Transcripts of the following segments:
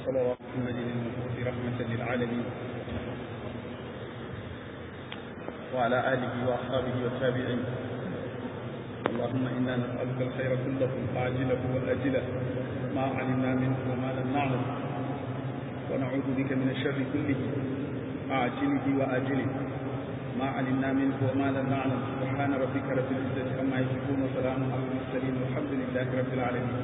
صلوات محمد المبعوث رحمة للعالمين وعلى آله وأصحابه والتابعين اللهم إنا نسألك الخير كله عاجله وآجله ما علمنا منه وما لم نعلم ونعوذ بك من الشر كله عاجله وآجله ما علمنا منه وما لم نعلم سبحان ربك رب العزة عما يصفون وسلام على المرسلين والحمد لله رب العالمين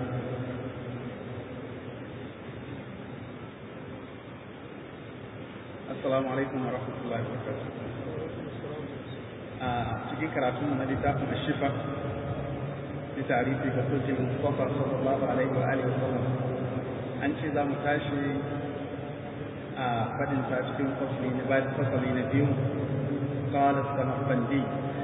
السلام عليكم ورحمة الله وبركاته cikin karatun na littafin ashifa da tarihi ga sojin Mustafa sallallahu alaihi wa alihi wasallam an ce za mu tashi a fadin sa cikin fasali na bayan fasali na biyu قال السمرقندي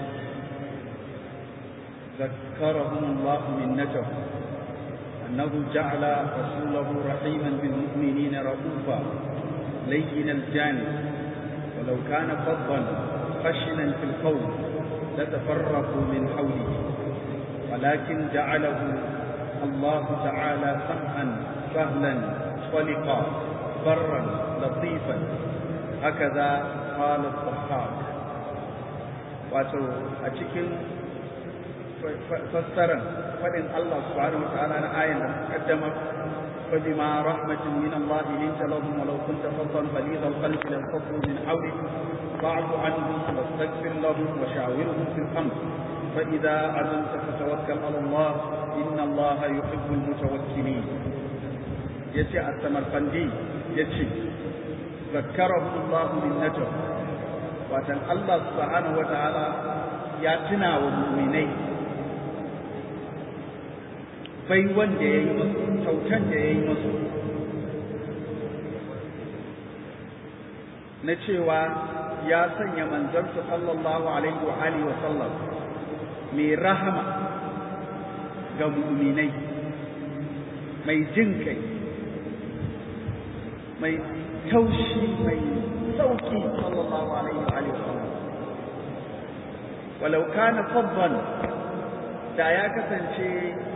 ذكرهم الله منته أنه جعل رسوله رحيما بالمؤمنين رؤوفا لين الجانب ولو كان فظا خشنا في القول لتفرقوا من حوله ولكن جعله الله تعالى سمحا سهلا طلقا برا لطيفا هكذا قال الضحاك wato a cikin fassarar faɗin Allah subhanahu wa ta'ala na ayan da kaddama فبما رحمة من الله لنت لهم ولو كنت فظا غليظ القلب لانفضوا من حولك فاعف عنهم واستغفر لهم وشاورهم في الامر فاذا عزمت فتوكل على الله ان الله يحب المتوكلين يتي السمرقندي يتي ذكرهم الله منته watan Allah subhanahu wata'ala ya tuna wa mu'minai bai wanda ya yi masu kyautan da ya yi masu na cewa ya sanya manzansa sallallahu alaihi wa alihi wa sallam mai rahama ga mu'minai mai jin kai mai taushi mai sauki sallallahu alaihi wa alihi wasallam walau kana faddan da ya kasance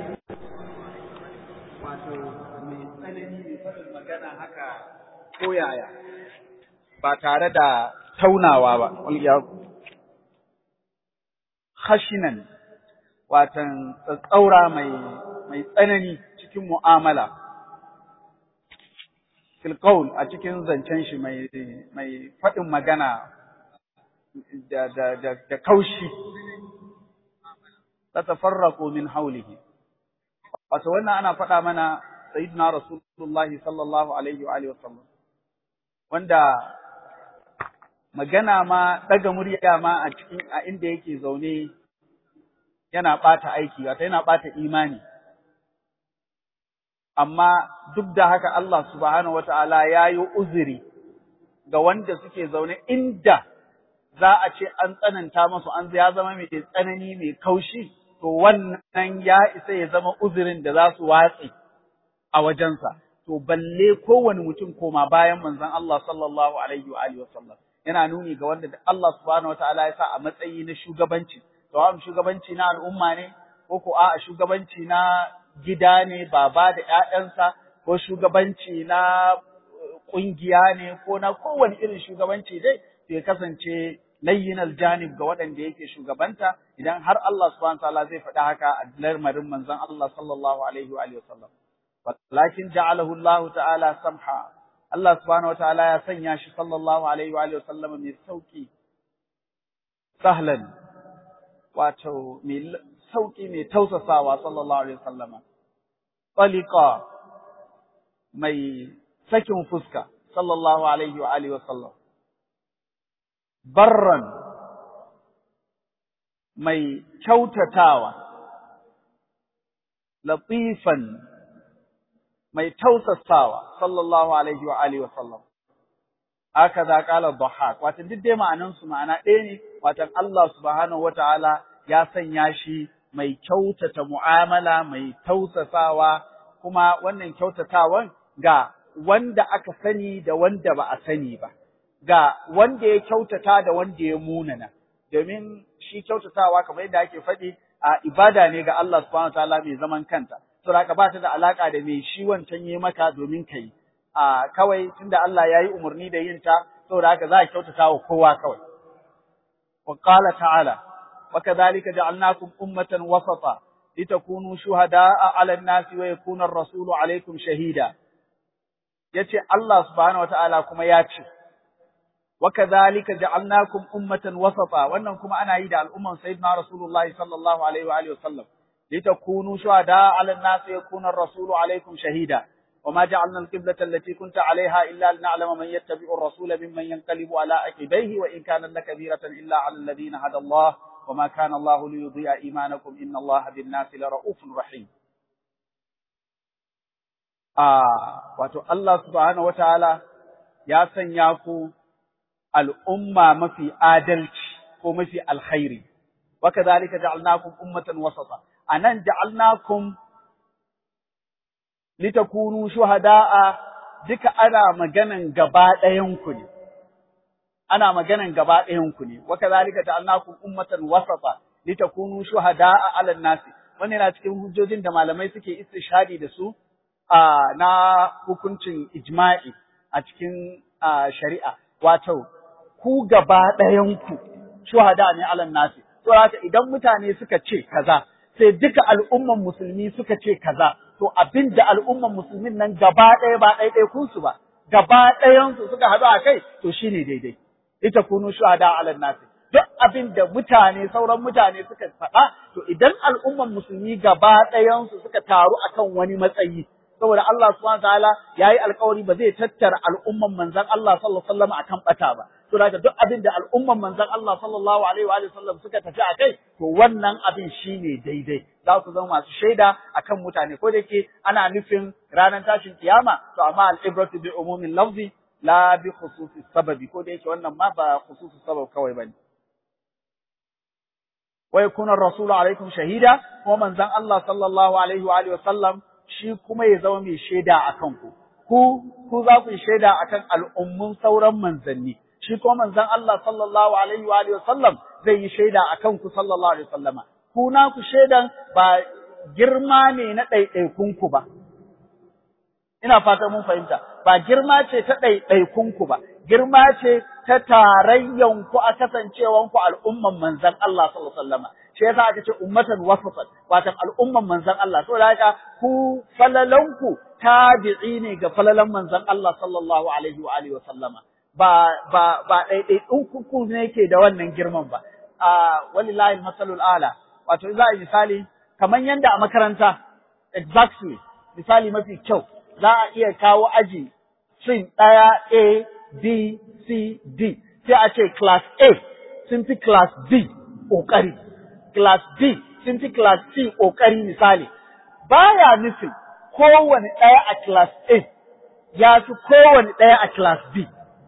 wato mai tsanani mai faɗin magana haka ko yaya ba tare da taunawa ba khashinan watan tsaura mai mai tsanani cikin mu'amala filkaul a cikin zancen shi mai mai faɗin magana da da da, da kaushi tatafarraqu min haulihi wato wannan ana faɗa mana sayyidina rasulullahi sallallahu alaihi wa alihi wasallam wanda magana ma daga murya ma a cikin a inda yake zaune yana ɓata aiki wato yana ɓata imani amma duk da haka Allah subhanahu wata'ala ya yi uzuri ga wanda suke zaune inda za a ce an tsananta masu an ya zama mai tsanani mai kaushi to wannan ya isa ya zama uzurin da za su watse a wajensa to balle kowane mutum koma bayan manzon Allah sallallahu alaihi wa alihi wasallam yana nuni ga wanda Allah subhanahu wata'ala ya sa a matsayi na shugabanci to shugabanci na al'umma ne ko ko a shugabanci na gida ne baba da ‘ya'yansa ko shugabanci na ƙungiya ne ko na kowane irin shugabanci dai ya kasance layyin aljanib ga waɗanda yake shugabanta idan har Allah subhanahu ta'ala zai faɗi haka a lamarin manzon Allah sallallahu alaihi wa alihi wasallam walakin ja'alahu Allah ta'ala samha Allah subhanahu ta'ala ya sanya shi sallallahu alaihi wa alihi wasallam mai sauki sahlan wato mai sauki mai tausasawa sallallahu alaihi wasallama talika mai sakin fuska sallallahu alaihi wa alihi wasallam barran mai kyautatawa latifan mai tausasawa sallallahu alaihi wa alihi wasallam haka za kala dhahak wato duk dai ma'anan su ma'ana ɗaya ne wato Allah subhanahu wataala ya sanya shi mai kyautata mu'amala mai tausasawa kuma wannan kyautatawan ga wanda aka sani da wanda ba a sani ba ga wanda ya kyautata da wanda ya munana domin shi kyautatawa kamar yadda ake faɗi a ibada ne ga Allah subhanahu wataala mai zaman kanta saboda ba ta da alaka da mai shi wancan yi maka domin kai a kawai tunda Allah ya yi umarni da yin ta saboda haka za a kyautata wa kowa kawai wa qala ta'ala wa kadhalika ja'alnakum ummatan wasata litakunu shuhada'a 'ala an-nasi wa yakuna ar-rasulu 'alaykum shahida yace Allah subhanahu wata'ala kuma ya ce wa kadhalika ja'alnakum ummatan wasata wannan kuma ana yi da al'umman sayyidina rasulullahi sallallahu alaihi wa alihi wasallam litakunu shuhada'a 'ala an-nasi wa yakuna ar-rasulu 'alaykum shahida وما جعلنا القبلة التي كنت عليها إلا لنعلم من يتبع الرسول ممن ينقلب على عقبيه وإن كان لكبيرة إلا على الذين هدى الله وما كان الله ليضيع إيمانكم إن الله بالناس لرؤوف رحيم آه واتو الله سبحانه وتعالى يا سنياكو الأمة ما في آدلت وما في الخير وكذلك جعلناكم أمة وسطا أنا جعلناكم litakunu shuhada'a duka ana maganan gaba ɗayanku ne ana maganan gaba ɗayanku ne wa kadhalika ja'alnakum ummatan wasata litakunu shuhada'a 'alan nasi wannan yana cikin hujjojin da malamai suke istishhadi da su a na hukuncin ijma'i a cikin shari'a wato ku gaba ɗayanku shuhada ne 'alan nasi to haka idan mutane suka ce kaza sai duka al'umman musulmi suka ce kaza to abin da al'umman musulmin nan gaba ɗaya ba ɗaiɗai kunsu ba, gaba ɗayansu suka haɗu a kai, to shi ne daidai. Ita kunu shuhada ala nasi. Duk abin da mutane, sauran mutane suka faɗa, to idan al'umman musulmi gaba ɗayansu suka taru akan wani matsayi, saboda Allah subhanahu ta'ala ya yi alkawari ba zai tattara al'umman manzan Allah sallallahu alaihi wasallam akan ɓata ba. To daga duk abin da al'umman manzan Allah sallallahu alaihi wa sallam suka tafi a kai, to wannan abin shine daidai. za su zama masu shaida akan mutane ko da yake ana nufin ranar tashin kiyama to amma al-ibratu bi umumin lafzi la bi khususi sababi ko da yake wannan ma ba khususi sabab kawai bane wa yakuna ar-rasulu alaikum shahida kuma manzon Allah sallallahu alaihi wa alihi wasallam shi kuma ya zama mai shaida akan ku ku ku za ku shaida akan al'ummun sauran manzanni shi kuma manzon Allah sallallahu alaihi wa alihi wasallam zai yi shaida akan ku sallallahu alaihi wasallama ku ku shaidan ba girma ne na ɗaiɗaikunku ba. Ina fata mun fahimta, ba girma ce ta ɗaiɗaikunku ba, girma ce ta tarayyanku a kasancewanku al'umman manzan Allah sallallahu alaihi wasallam. Shi yasa aka ce ummatan wasatan, watan al'umman manzan Allah. Saboda haka ku falalanku tabi'i ne ga falalan manzan Allah sallallahu alaihi wa alihi wa sallama. Ba ba ba ɗaiɗaikunku ne ke da wannan girman ba. A walillahi masalul ala. wato za a yi misali kamar yadda a makaranta exactly misali mafi kyau za a iya kawo aji sin ɗaya A B C D sai a ce class A sun fi class B ƙoƙari class B sun fi class C ƙoƙari misali baya nufin kowane ɗaya a class A ya fi kowane ɗaya a class B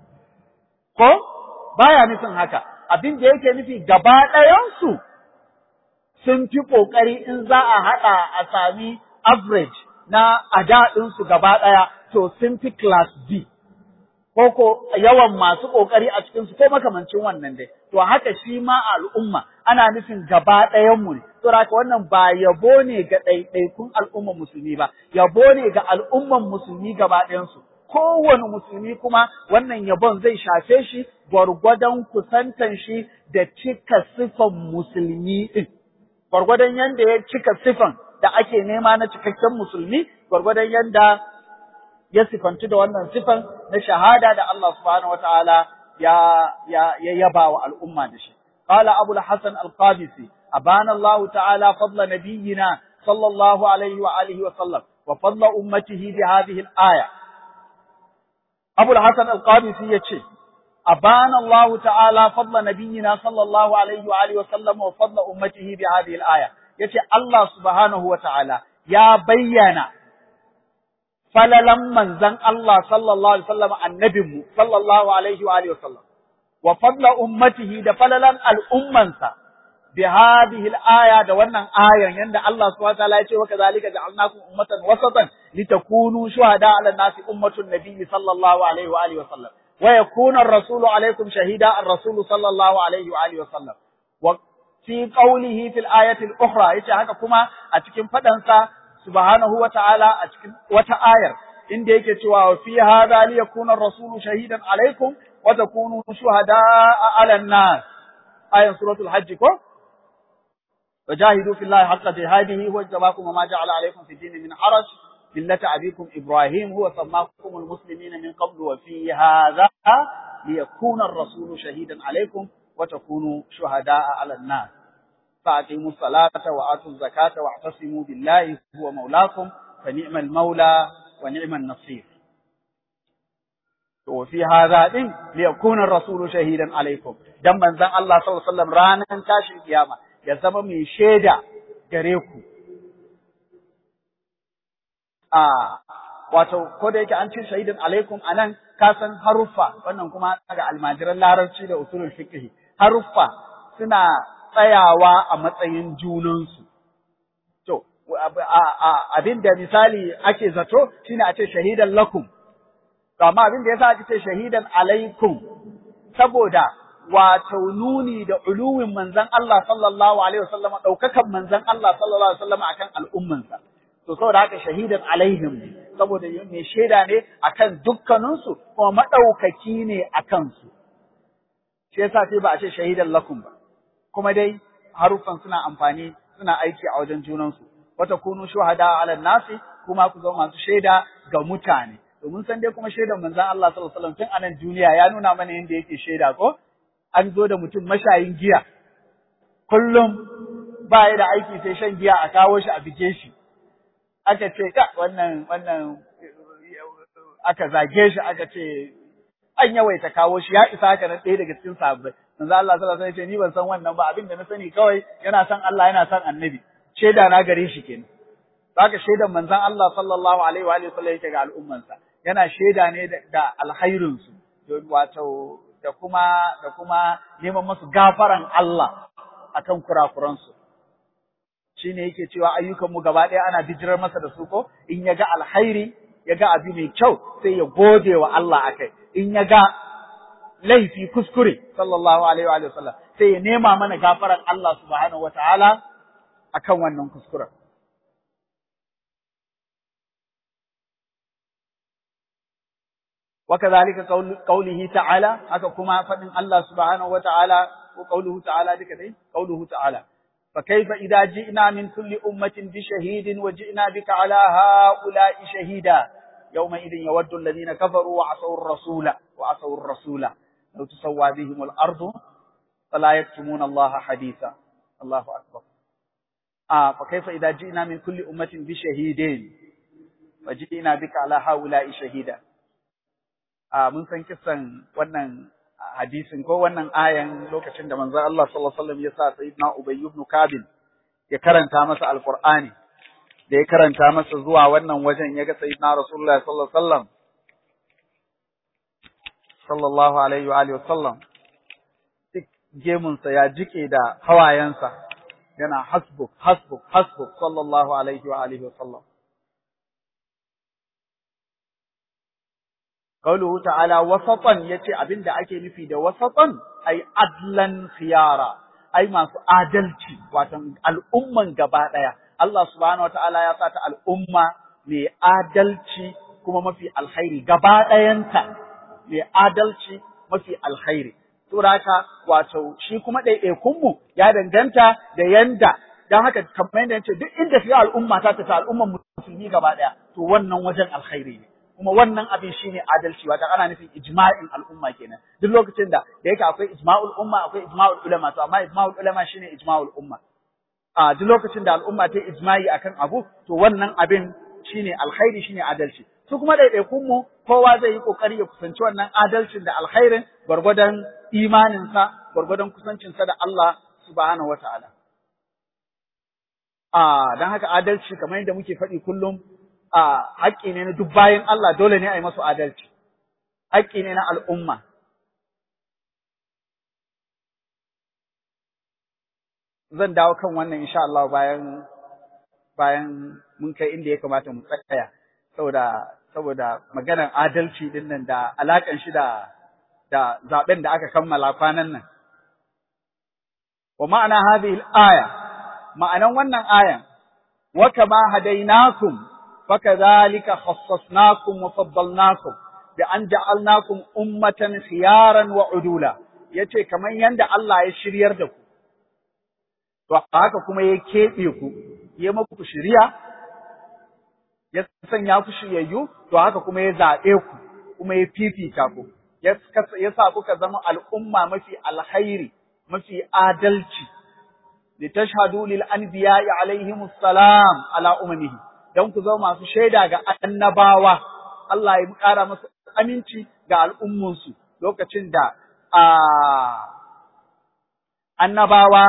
ko baya nufin haka abin da yake nufi gaba ɗayansu sun fi ƙoƙari in za a haɗa a sami average na adaɗinsu gaba ɗaya, to sun fi class B, ko ko yawan masu ƙoƙari a cikinsu ko makamancin wannan dai. To haka shi ma a al'umma ana nufin gaba ɗayanmu ne, to haka wannan ba yabo ne ga ɗaiɗaikun al'umman musulmi ba, yabo ne ga al'umman musulmi gaba ɗayansu. Kowane musulmi kuma wannan yabon zai shafe shi gwargwadon kusantan shi da cika sifan musulmi ɗin. gwargwadon yanda ya cika sifan da ake nema na cikakken musulmi, gwargwadon yanda ya sifanci da wannan sifan na shahada da Allah subhanahu wataala ya ya ya yaba wa al'umma da shi. Qala Abu al-Hasan al-Qabisi abana Allah ta'ala fadla nabiyyina sallallahu alaihi wa alihi wa sallam wa fadla ummatihi bi hadhihi al-aya. Abu al-Hasan al-Qabisi yace أبان الله تعالى فضل نبينا صلى الله عليه وآله وسلم وفضل أمته بهذه الآية يتي الله سبحانه وتعالى يا بينا فللم من زن الله صلى الله عليه وسلم النبي صلى الله عليه وآله وسلم وفضل أمته ده فللم الأمة بهذه الآية ده ونن آية يند الله سبحانه وتعالى يتي وكذلك جعلناكم أمة وسطا لتكونوا شهداء على الناس أمة النبي صلى الله عليه وآله وسلم ويكون الرسول عليكم شهيدا الرسول صلى الله عليه وآله وسلم وفي قوله في الآية الأخرى يتي هكا كما أتكين فدنسا سبحانه وتعالى أتكين وتآير inda yake cewa fi hadha li yakuna ar-rasulu shahidan alaikum wa takunu shuhada'a 'ala an-nas ayan suratul hajj ko وجاهدوا في الله حق جهاده هو اجتباكم وما جعل عليكم في الدين من حرج ملة أبيكم إبراهيم هو سماكم المسلمين من قبل وفي هذا ليكون الرسول شهيدا عليكم وتكونوا شهداء على الناس فأقيموا الصلاة وآتوا الزكاة واعتصموا بالله هو مولاكم فنعم المولى ونعم النصير وفي هذا دين ليكون الرسول شهيدا عليكم دم من ذن الله صلى الله عليه وسلم رانا تاشي القيامة يزم من شيدا غريكم آه wato ko da yake an ce shahidin alaikum anan ka san haruffa wannan kuma daga almajiran larabci da usulul fiqh haruffa suna tsayawa a matsayin junansu to abin da misali ake zato shine a ce shahidan lakum to amma abin da yasa ake ce shahidan alaikum saboda wato nuni da uluwin manzon Allah sallallahu alaihi wasallam daukakan manzon Allah sallallahu alaihi wasallam akan al'ummansa to saboda haka shahidan alaihim saboda mai shaida ne akan dukkaninsu kuma madaukaki ne akan su shi yasa sai ba a ce shahidan lakum ba kuma dai haruffan suna amfani suna aiki a wajen junansu wata kunu shuhada ala nasi kuma ku zama masu shaida ga mutane domin san dai kuma shaidan manzon Allah sallallahu alaihi wasallam tun anan duniya ya nuna mana yadda yake shaida ko an zo da mutum mashayin giya kullum ba ya da aiki sai shan giya a kawo shi a bige shi aka ce ka wannan wannan aka zage shi aka ce an yawaita kawo shi ya isa haka na ɗaya daga cikin sahabbai manzo Allah sallallahu alaihi wasallam ya ce ni ban san wannan ba abin da na sani kawai yana san Allah yana san annabi shaida na gare shi kenan haka shaidan manzon Allah sallallahu alaihi wa alihi wasallam yake ga al'ummansa yana shaida ne da alkhairin su wato da kuma da kuma neman musu gafaran Allah akan kurakuran su shine yake cewa ayyukan mu gaba ɗaya ana bijirar masa da su ko in ya ga alkhairi ya ga abu mai kyau sai ya gode wa Allah akai in ya ga laifi kuskure sallallahu alaihi wa sallam sai ya nema mana gafaran Allah subhanahu wataala akan wannan kuskuren وكذلك قول قوله تعالى haka kuma fadin Allah subhanahu wataala ko قوله تعالى duka dai قوله تعالى فكيف إذا جئنا من كل أمة بشهيد وجئنا بك على هؤلاء شهيدا يومئذ يود الذين كفروا وعصوا الرسول وعصوا الرسول لو تسوى بهم الأرض فلا يكتمون الله حديثا الله أكبر آه فكيف إذا جئنا من كل أمة بشهيد وجئنا بك على هؤلاء شهيدا آه من سن كسن wannan hadisin ko wannan ayan lokacin da manzon Allah sallallahu alaihi wasallam ya sa sayyidina Ubay ibn Kabin ya karanta masa alqur'ani da ya karanta masa zuwa wannan wajen ya ga sayyidina Rasulullah sallallahu alaihi wasallam sallallahu alaihi wa alihi wasallam duk gemunsa ya jike da hawayensa yana hasbuk hasbuk hasbuk sallallahu alaihi wa alihi wasallam Kauluhu ta'ala wasatan yace abinda ake nufi da wasatan ai adlan khiyara ai masu adalci watan al'umman gaba daya Allah subhanahu wataala ya sata al'umma mai adalci kuma mafi alkhairi gaba dayanta mai adalci mafi alkhairi saboda haka wato shi kuma ɗaiɗaikun mu ya danganta da yanda dan haka kamar yadda yace duk inda shiga al'umma ta tafi al'umman musulmi gaba daya to wannan wajen alkhairi ne kuma wannan abin shine adalci wata ana nufin ijma'in al'umma kenan duk lokacin da da yake akwai ijma'ul umma akwai ijma'ul ulama to amma ijma'ul ulama shine ijma'ul umma a duk lokacin da al'umma ta ijma'i akan abu to wannan abin shine alkhairi shine adalci su kuma ɗaiɗaikun mu kowa zai yi kokari ya kusanci wannan adalcin da alkhairin gwargwadon imaninsa gwargwadon kusancinsa da Allah subhanahu wataala a dan haka adalci kamar yadda muke faɗi kullum a haƙƙi ne na duk bayan Allah dole ne a yi masu adalci, haƙƙi ne na al'umma. Zan dawo kan wannan insha Allah bayan bayan mun kai inda ya kamata mu tsaya saboda saboda maganar adalci din nan da alakan shi da da zaben da aka kammala kwanan nan. Wa ma'ana hadhihi al-aya ma'anan wannan ayan wa kama hadainakum fakadhalika khassasnakum wa faddalnakum bi an ja'alnakum ummatan khiyaran wa udula yace kamar yanda Allah ya shiryar da ku to haka kuma ya keɓe ku ya muku shiriya ya sanya ku shiryayyu to haka kuma ya zaɓe ku kuma ya fifita ku ya sa kuka zama al'umma mafi alhairi mafi adalci litashhadu lil anbiya'i alaihimus salam ala ummihi dan ku zama masu shaida ga annabawa Allah ya ƙara masu aminci ga al'ummunsu lokacin da annabawa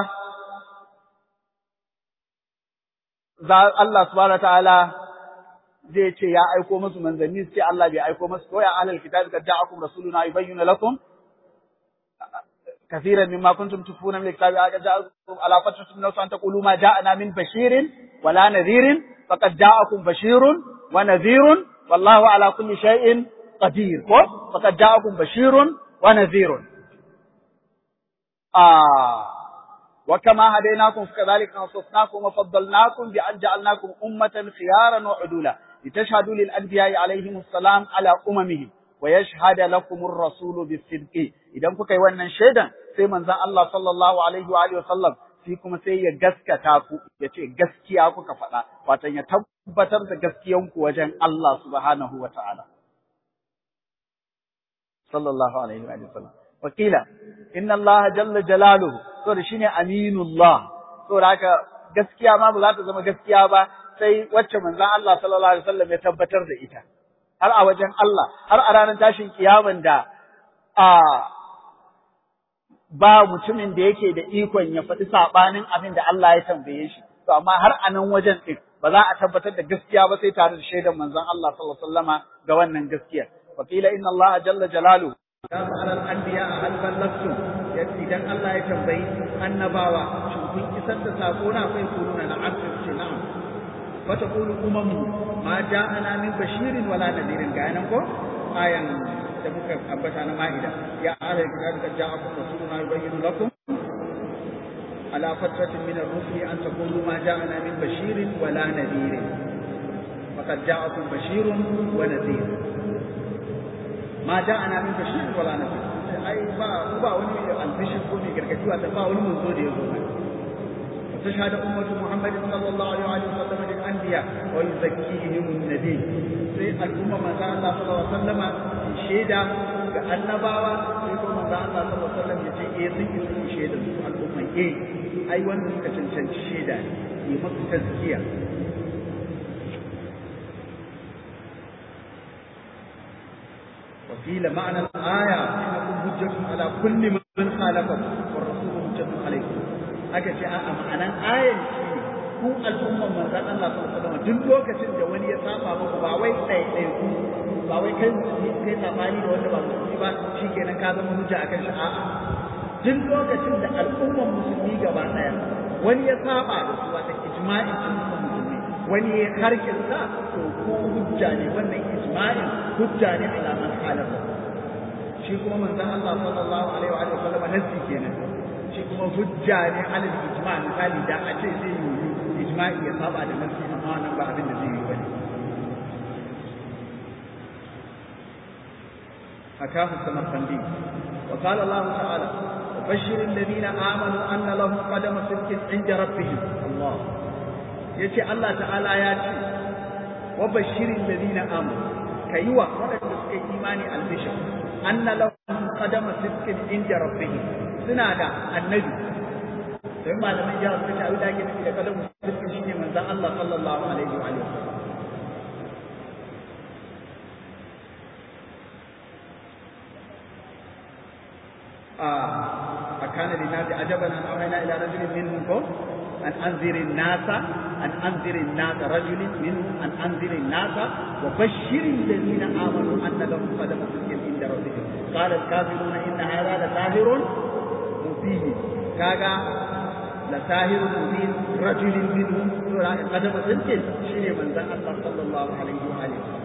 Allah subhanahu wa ta'ala zai ce ya aiko musu manzanni sai Allah bai aiko musu ko ya ahlul kitab kad ja'akum rasuluna yubayyinu lakum كثيرا مما كنتم تخفون من الكتاب جاءكم على فترة من أن تقولوا ما جاءنا من بشير ولا نذير فقد جاءكم بشير ونذير والله على كل شيء قدير فقد جاءكم بشير ونذير آه وكما هديناكم فكذلك نصصناكم وفضلناكم بأن جعلناكم أمة خيارا وعدولا لتشهدوا للأنبياء عليهم السلام على أممهم ويشهد لكم الرسول بالصدق idan kuka yi wannan shaidan sai manzon Allah sallallahu alaihi wa alihi wasallam shi kuma sai ya gaskata ku ya ce gaskiya kuka faɗa watan ya tabbatar da gaskiyanku wajen Allah subhanahu wa ta'ala sallallahu alaihi wa sallam wakila inna Allah jalla jalaluhu to da shine aminullah to da haka gaskiya ma ba za ta zama gaskiya ba sai wacce manzon Allah sallallahu alaihi wasallam ya tabbatar da ita har a wajen Allah har a ranar tashin kiyaman da a ba mutumin da yake da ikon ya faɗi saɓanin abin da Allah ya tambaye shi to amma har a nan wajen ɗin ba za a tabbatar da gaskiya ba sai tare da shaidan manzon Allah sallallahu alaihi wasallama ga wannan gaskiya wa qila inna Allah jalla jalaluhu ya ma'anar anbiya a halban nafsu idan Allah ya tambayi annabawa shin kun isar da sako na kai kuruna na abin ce na'am fa taqulu umamu ma ja'ana min bashirin wala nadirin ga nan ko ayan da muka ambata na ma'ida ya ala kitab kad ja'akum rasuluna yubayyinu lakum ala fatratin min ar-rusuli an taqulu ma ja'ana min bashirin wala nadirin faqad ja'akum bashirun wa nadir ma ja'ana min bashirin wala nadir ai ba ba wani albishir ko mai gargadi wata ba wani manzo da ya zo تشهد أمة محمد صلى الله عليه وسلم للأنبياء ويزكيهم النبي sai al'umma manzo Allah sallallahu alaihi wasallam shaida ga annabawa sai kuma manzo Allah sallallahu alaihi wasallam ya ce eh sun yi sun shaida su al'umma eh ai wanda suka cancanci shaida ne yi masu tazkiya وقيل معنى الآية إنكم حجة على كل من خالفكم والرسول حجة عليكم أكا شاء معنى آية ku al'umman manzon Allah sallallahu alaihi wasallam duk lokacin da wani ya saba muku ba wai ɗaya ɗaya ku ba wai kai kai sabani da wanda ba musulmi ba shikenan ka zama hujja akan shi a'a duk lokacin da al'umman musulmi gaba ɗaya wani ya saba da su wata ijma'in al'umman musulmi wani ya harkin sa to ko hujja ne wannan ijma'in hujja ne ala man halafa shi kuma manzon Allah sallallahu alaihi wa sallam nasi kenan shi kuma hujja ne ala ijma' misali da a ce zai yi ijma'i ya saba da nasi amma wannan ba abin da zai yi bane حكاه السمرقندي وقال الله تعالى وبشر الذين آمنوا أن لهم قدم صدق عند ربهم الله يتي الله تعالى ياتي وبشر الذين آمنوا كيوا ولد سكي إيماني البشر أن لهم قدم صدق عند ربهم سنادا النبي sai malaman jihar suka ce abin da ake nufi da kalamu sirri shine manzon Allah sallallahu alaihi wa alihi أكان للناس عجبا أن أوحينا إلى رجل منهم أن أنذر الناس أن أنذر الناس رجل منهم أن أنذر الناس وبشر الذين آمنوا أن لهم قدم صدق عند ربهم قال الكافرون إن هذا لساهر مبين كاغا لساهر مبين رجل منهم قدم صدق شيء من ذا الله صلى الله عليه وآله وسلم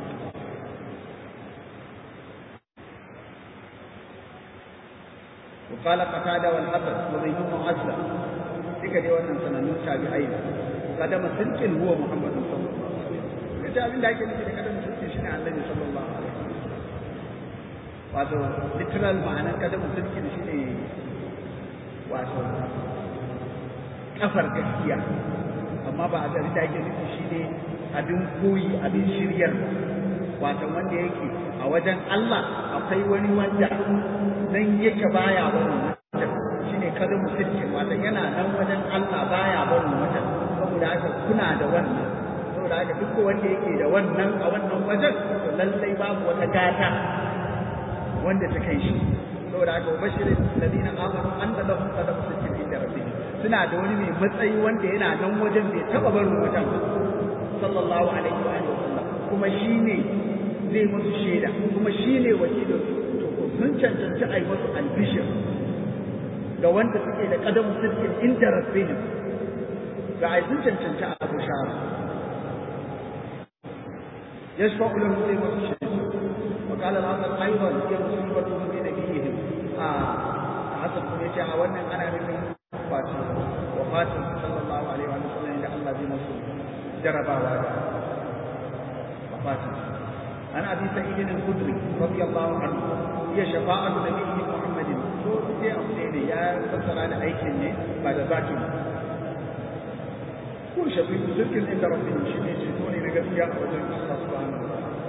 وقال قتادة والحسن وزيد بن أسلم تلك دي wannan sanannun tabi'ai kadama sirkin huwa Muhammad sallallahu alaihi wasallam suka ce abin da ake nufi da kadam sulki shine annabi sallallahu alaihi wasallam wato literal ma'anar kadam sulki shine wato kafar gaskiya amma ba abin da ake nufi shine abin koyi abin shiryar wato wanda yake a wajen Allah akwai wani wanda nan yake baya barin wajen shine kada musulci wato yana nan wajen Allah baya barin wajen saboda haka kuna da wannan saboda haka duk wanda yake da wannan a wannan wajen to lallai babu wata gata wanda ta kai shi saboda haka bashirin ladina amanu an da lahum qadam sittin inda rabbihim suna da wani mai matsayi wanda yana nan wajen bai taba barin wajen sallallahu alaihi wa sallam kuma shine zai musu shaida kuma shine wakilin to sun cancanci a yi musu albishir ga wanda suke da kadamu sittin inda rabbihim ga ai sun cancanci a bushara يشفع لهم زي ما تشاء وقال الحسن ايضا هي مصيبتهم بنبيهم آه حسن كم يجي اولا انا من وفاته وفاته صلى الله عليه وسلم الى الله بما جربا وعدا وفاته عن ابي سعيد الخدري رضي الله عنه هي شفاعة نبيه محمد sai abu ne da ya fassara da aikin ne ba da zakin ko shafi zirkin inda rabbin shi ne ceto ne na gaskiya a wajen Allah subhanahu wa ta'ala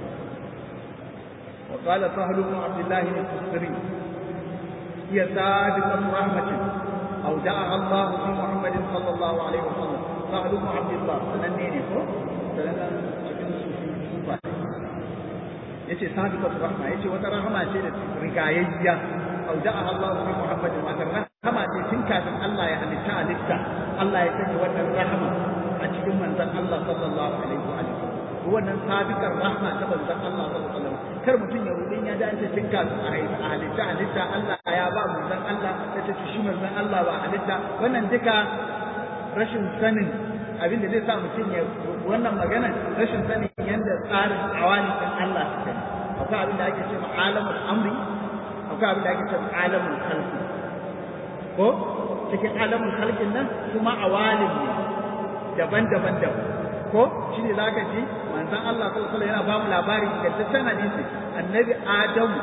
wa qala sahlu ibn abdullah al-tusri hiya sadiqatu rahmatin aw da'a Allah fi Muhammad sallallahu alaihi wa sallam sahlu ibn abdullah sanan ne ko sanan cikin sufa yace sadiqatu rahma yace wata rahama ce da rigayayya aw da'a Allah fi Muhammad wa rahama ce tun kafin Allah ya halitta halitta Allah ya sanya wannan rahama a cikin manzon Allah sallallahu alaihi wa sallam wannan sabiqar rahma ta manzon Allah sallallahu alaihi wa sallam kar mutum ya rudin ya da ce tun kafin a halitta halitta Allah ya ba manzon Allah ya ce shi manzon Allah ba halitta wannan duka rashin sanin abin da zai sa mutum ya wannan magana rashin sanin yadda tsarin awali kan Allah su kai akwai abin da ake ce ma alamul amri akwai abin da ake ce ma alamul khalqi ko cikin alamun halkin nan kuma awalin ne daban-daban da ko shi ne za ka ji manzan Allah sallallahu alaihi yana ba mu labari ingantaccen hadisi annabi Adamu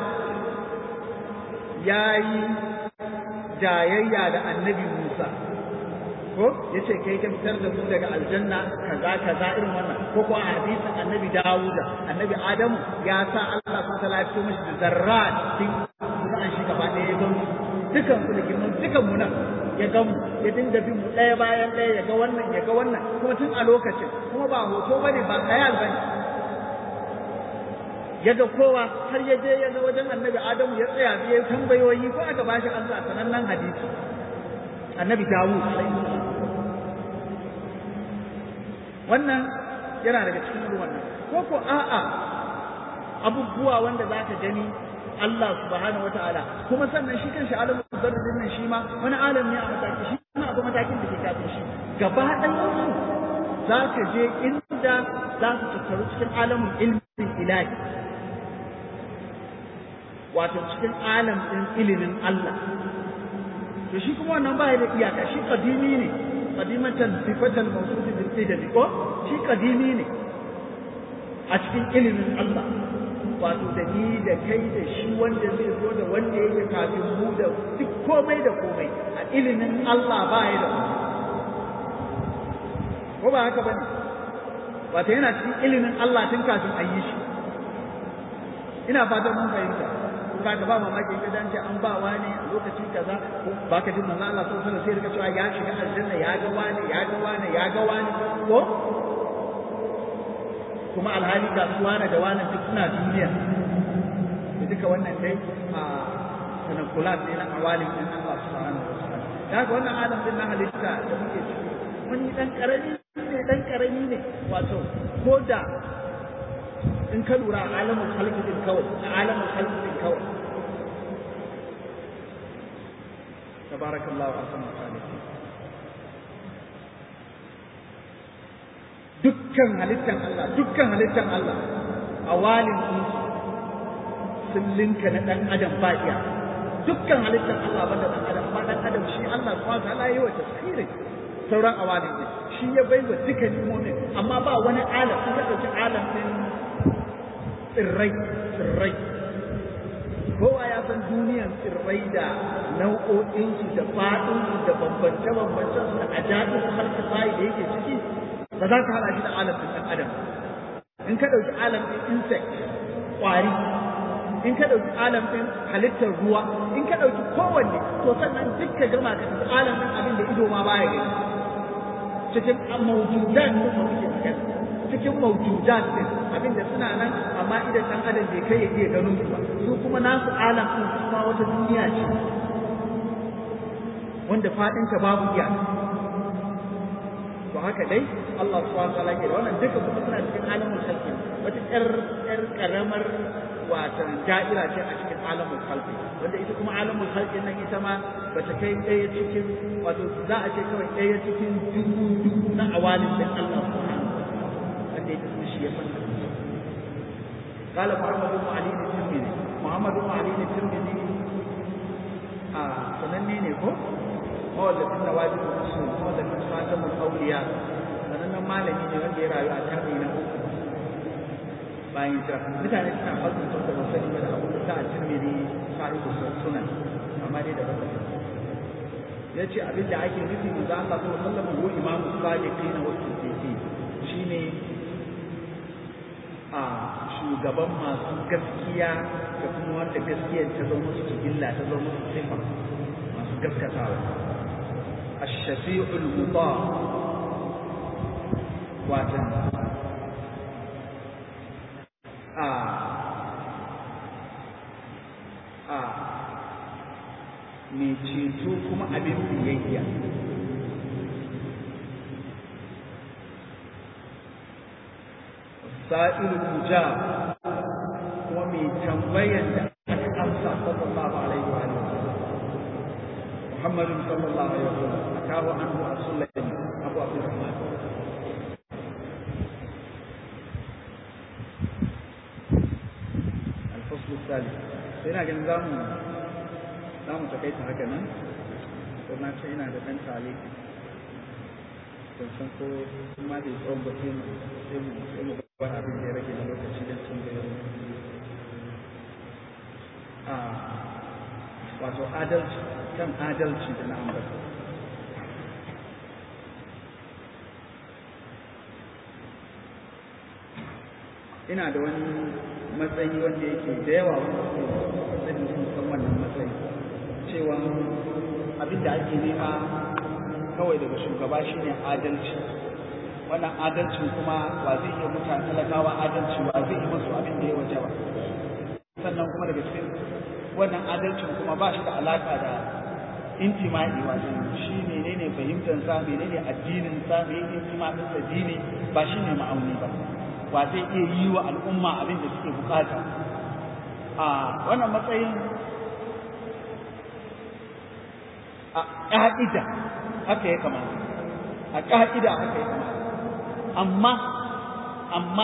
ya yi jayayya da annabi Musa ko ya ce kai ka fitar da mu daga aljanna kaza kaza irin wannan ko ko a hadisin annabi Dawuda annabi Adamu ya sa Allah subhanahu wa ta'ala ya fito mishi da zarrat cikin an shi gaba ɗaya ya gamsu dukan su da girman dukan mu nan ya ga mu ya dinga bin mu ɗaya bayan ɗaya ya ga wannan ya ga wannan kuma tun a lokacin kuma ba hoto bane ba khayal bane ya ga kowa har ya je ya ga wajen annabi adamu ya tsaya ya tambayoyi ko aka bashi Allah sanannen hadisi annabi dawud wannan yana daga cikin wannan ko ko a'a abubuwa wanda zaka gani Allah subhanahu wataala kuma sannan shi kanshi alamun zarrin nan shi ma wani alam ne a mataki shi kuma akwai matakin da ke kafin shi gaba ɗayan su za ka je inda za su tattaru cikin alamun ilmin ilahi wato cikin alam ɗin ilimin Allah to shi kuma wannan ba da iyaka shi kadimi ne kadimatan sifatan mawsudi bil qidami ko shi kadimi ne a cikin ilimin Allah wato da ni da kai da shi wanda zai zo da wanda yake kafin mu da duk komai da komai a ilimin Allah ba ya da ko ba haka bane wato yana cikin ilimin Allah tun kafin a yi shi ina fatan mun fahimta ba ka ba mamaki ka dace an ba wani a lokaci kaza ko ba ka jin manzo Allah sallallahu alaihi wasallam sai rika cewa ya shiga aljanna ya ga wani ya ga wani ya ga wani ko kuma alhali ga su wane da wane duk suna duniya da duka wannan dai a tanakulat ne na awalin din Allah subhanahu wa ta'ala da haka wannan adam din na halitta da muke ciki wani dan karami ne dan karami ne wato ko da in ka lura a alamul khalqi din kawai a alamul khalqi din kawai tabarakallahu ahsanul khaliqin dukkan halittan Allah dukkan halittan Allah a walin sun linka na dan adam ba iya dukkan halittan Allah banda dan adam ba dan adam shi Allah subhanahu wa ta'ala yayi wa tafsiri sauran awalin din shi ya bai wa duka nimomin amma ba wani alam sun ka ɗauki alam ɗin tsirrai tsirrai kowa ya san duniyan tsirrai da nau'o'insu da faɗinsu da bambance-bambancen su da ajabi su har ta bayi da yake ciki ba za ka haɗa shi da alam ɗin ɗan adam in ka ɗauki alam ɗin insect ƙwari in ka ɗauki alam ɗin halittar ruwa in ka ɗauki kowanne to sannan duk ka gama ka tafi alam ɗin abin da ido ma baya gani cikin mawjudan din da muke magana cikin mawjudan din abin da suna nan amma idan ɗan adam bai kai ya iya ganin su ba su kuma nasu alam ɗin su ma wata duniya ce wanda faɗinta babu iyaka to haka dai Allah subhanahu wa ta'ala ke da wannan duka kuma suna cikin alamul khalqi wata ƴar ƴar karamar wata da'ira ce a cikin alamul khalqi wanda ita kuma alamul khalqi nan ita ma bata kai ɗaya cikin wato za a ce kawai ɗaya cikin dubu dubu na awalin da Allah subhanahu wa ta'ala wanda ita kuma shi ya fanta قال محمد بن علي الترمذي محمد بن علي الترمذي آه سنني ne ko mawallafin da wajibu usul mawallafin khatamul awliya sanannen malami ne wanda ya rayu a karni na uku bayan hijira mutane suna fasin sun da wasani da abu da ta tirmidhi sahibu sunan amma dai da baka ya ce abin da ake nufi manzo Allah sallallahu alaihi wasallam ko imamu sadiqina wa siddiqin shine a shugaban masu gaskiya da kuma wanda gaskiyar ta zama musu illa ta zama musu sifa masu gaskatawa الشفيع المطاع واتن آه آه mai ceto kuma abin biyayya sa'ilu muja kuma mai tambayan da aka amsa sallallahu alaihi wa sallam محمد صلى الله عليه وسلم أتاه عنه السلمي أبو عبد الرحمن الفصل الثالث هنا كان نظام نظام تكيت هكذا قلنا شيء هذا كان تعليق san ko ma da tsawon ba sai mu sai mu sai mu ba abin da ya rage na lokaci don sun da a wato adalci kan adalci da na ambata ina da wani matsayi wanda yake da yawa wanda suke sani sun san wannan matsayi cewa abin da ake nema kawai daga shugaba shine adalci wannan adalcin kuma ba zai iya mutane talakawa adalci ba zai yi masu abin da ya waje ba sannan kuma daga cikin wannan adalcin kuma ba shi da alaka da intima'i wato shi menene fahimtar sa menene addinin sa me intima'i sa dini ba shi ne ma'auni ba ba zai iya yi wa al'umma abin da suke bukata a wannan matsayin a ƙa'ida haka ya kamata a ƙa'ida haka ya kamata amma amma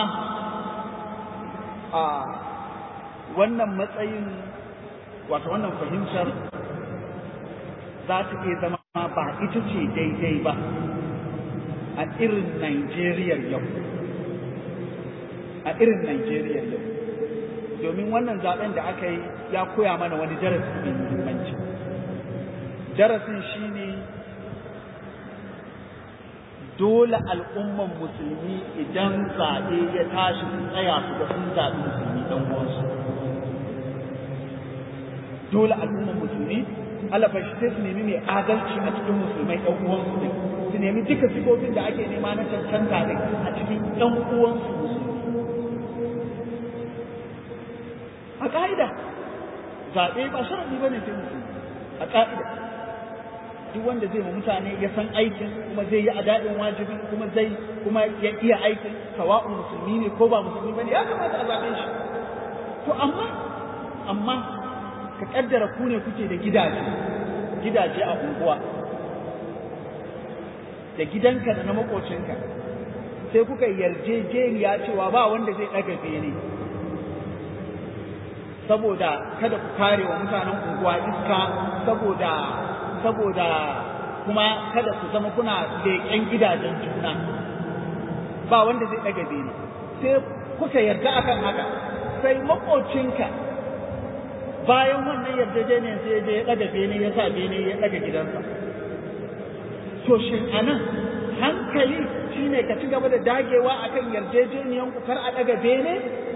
a wannan matsayin wato wannan fahimtar za ta iya zama ba ita ce daidai ba a irin Najeriya yau a irin Najeriya yau domin wannan zaben da aka yi ya koya mana wani darasi mai muhimmanci darasin shine dole al'umman musulmi idan zaɓe ya tashi su tsaya su ga sun zaɓi musulmi ɗan uwansu dole al'umman musulmi Allah fa sai su nemi mai adalci a cikin musulmai ɗan uwansu ne su nemi duka sifofin da ake nema na cancanta ne a cikin ɗan uwansu musulmi a ƙa'ida zaɓe ba sharadi ba ne sai musulmi a ƙa'ida duk wanda zai ma mutane ya san aikin kuma zai yi adadin wajibi kuma zai kuma ya iya aikin sawa'un musulmi ne ko ba musulmi ba ne ya kamata a zaɓe shi to amma amma ka kaddara ku ne kuke da gidaje gidaje a unguwa da gidanka da na makocinka sai kuka yarjejeniya cewa ba wanda zai ɗaga bene saboda kada ku kare wa mutanen unguwa iska saboda saboda kuma kada ku zama kuna leƙen gidajen juna ba wanda zai ɗaga bene sai kuka yarda akan haka sai maƙocinka bayan wannan yarjejeniyar sai ya je ya ɗaga bene ya sa bene ya ɗaga gidansa to shin anan hankali shine ka ci gaba da dagewa akan yarjejeniyan ku kar a ɗaga bene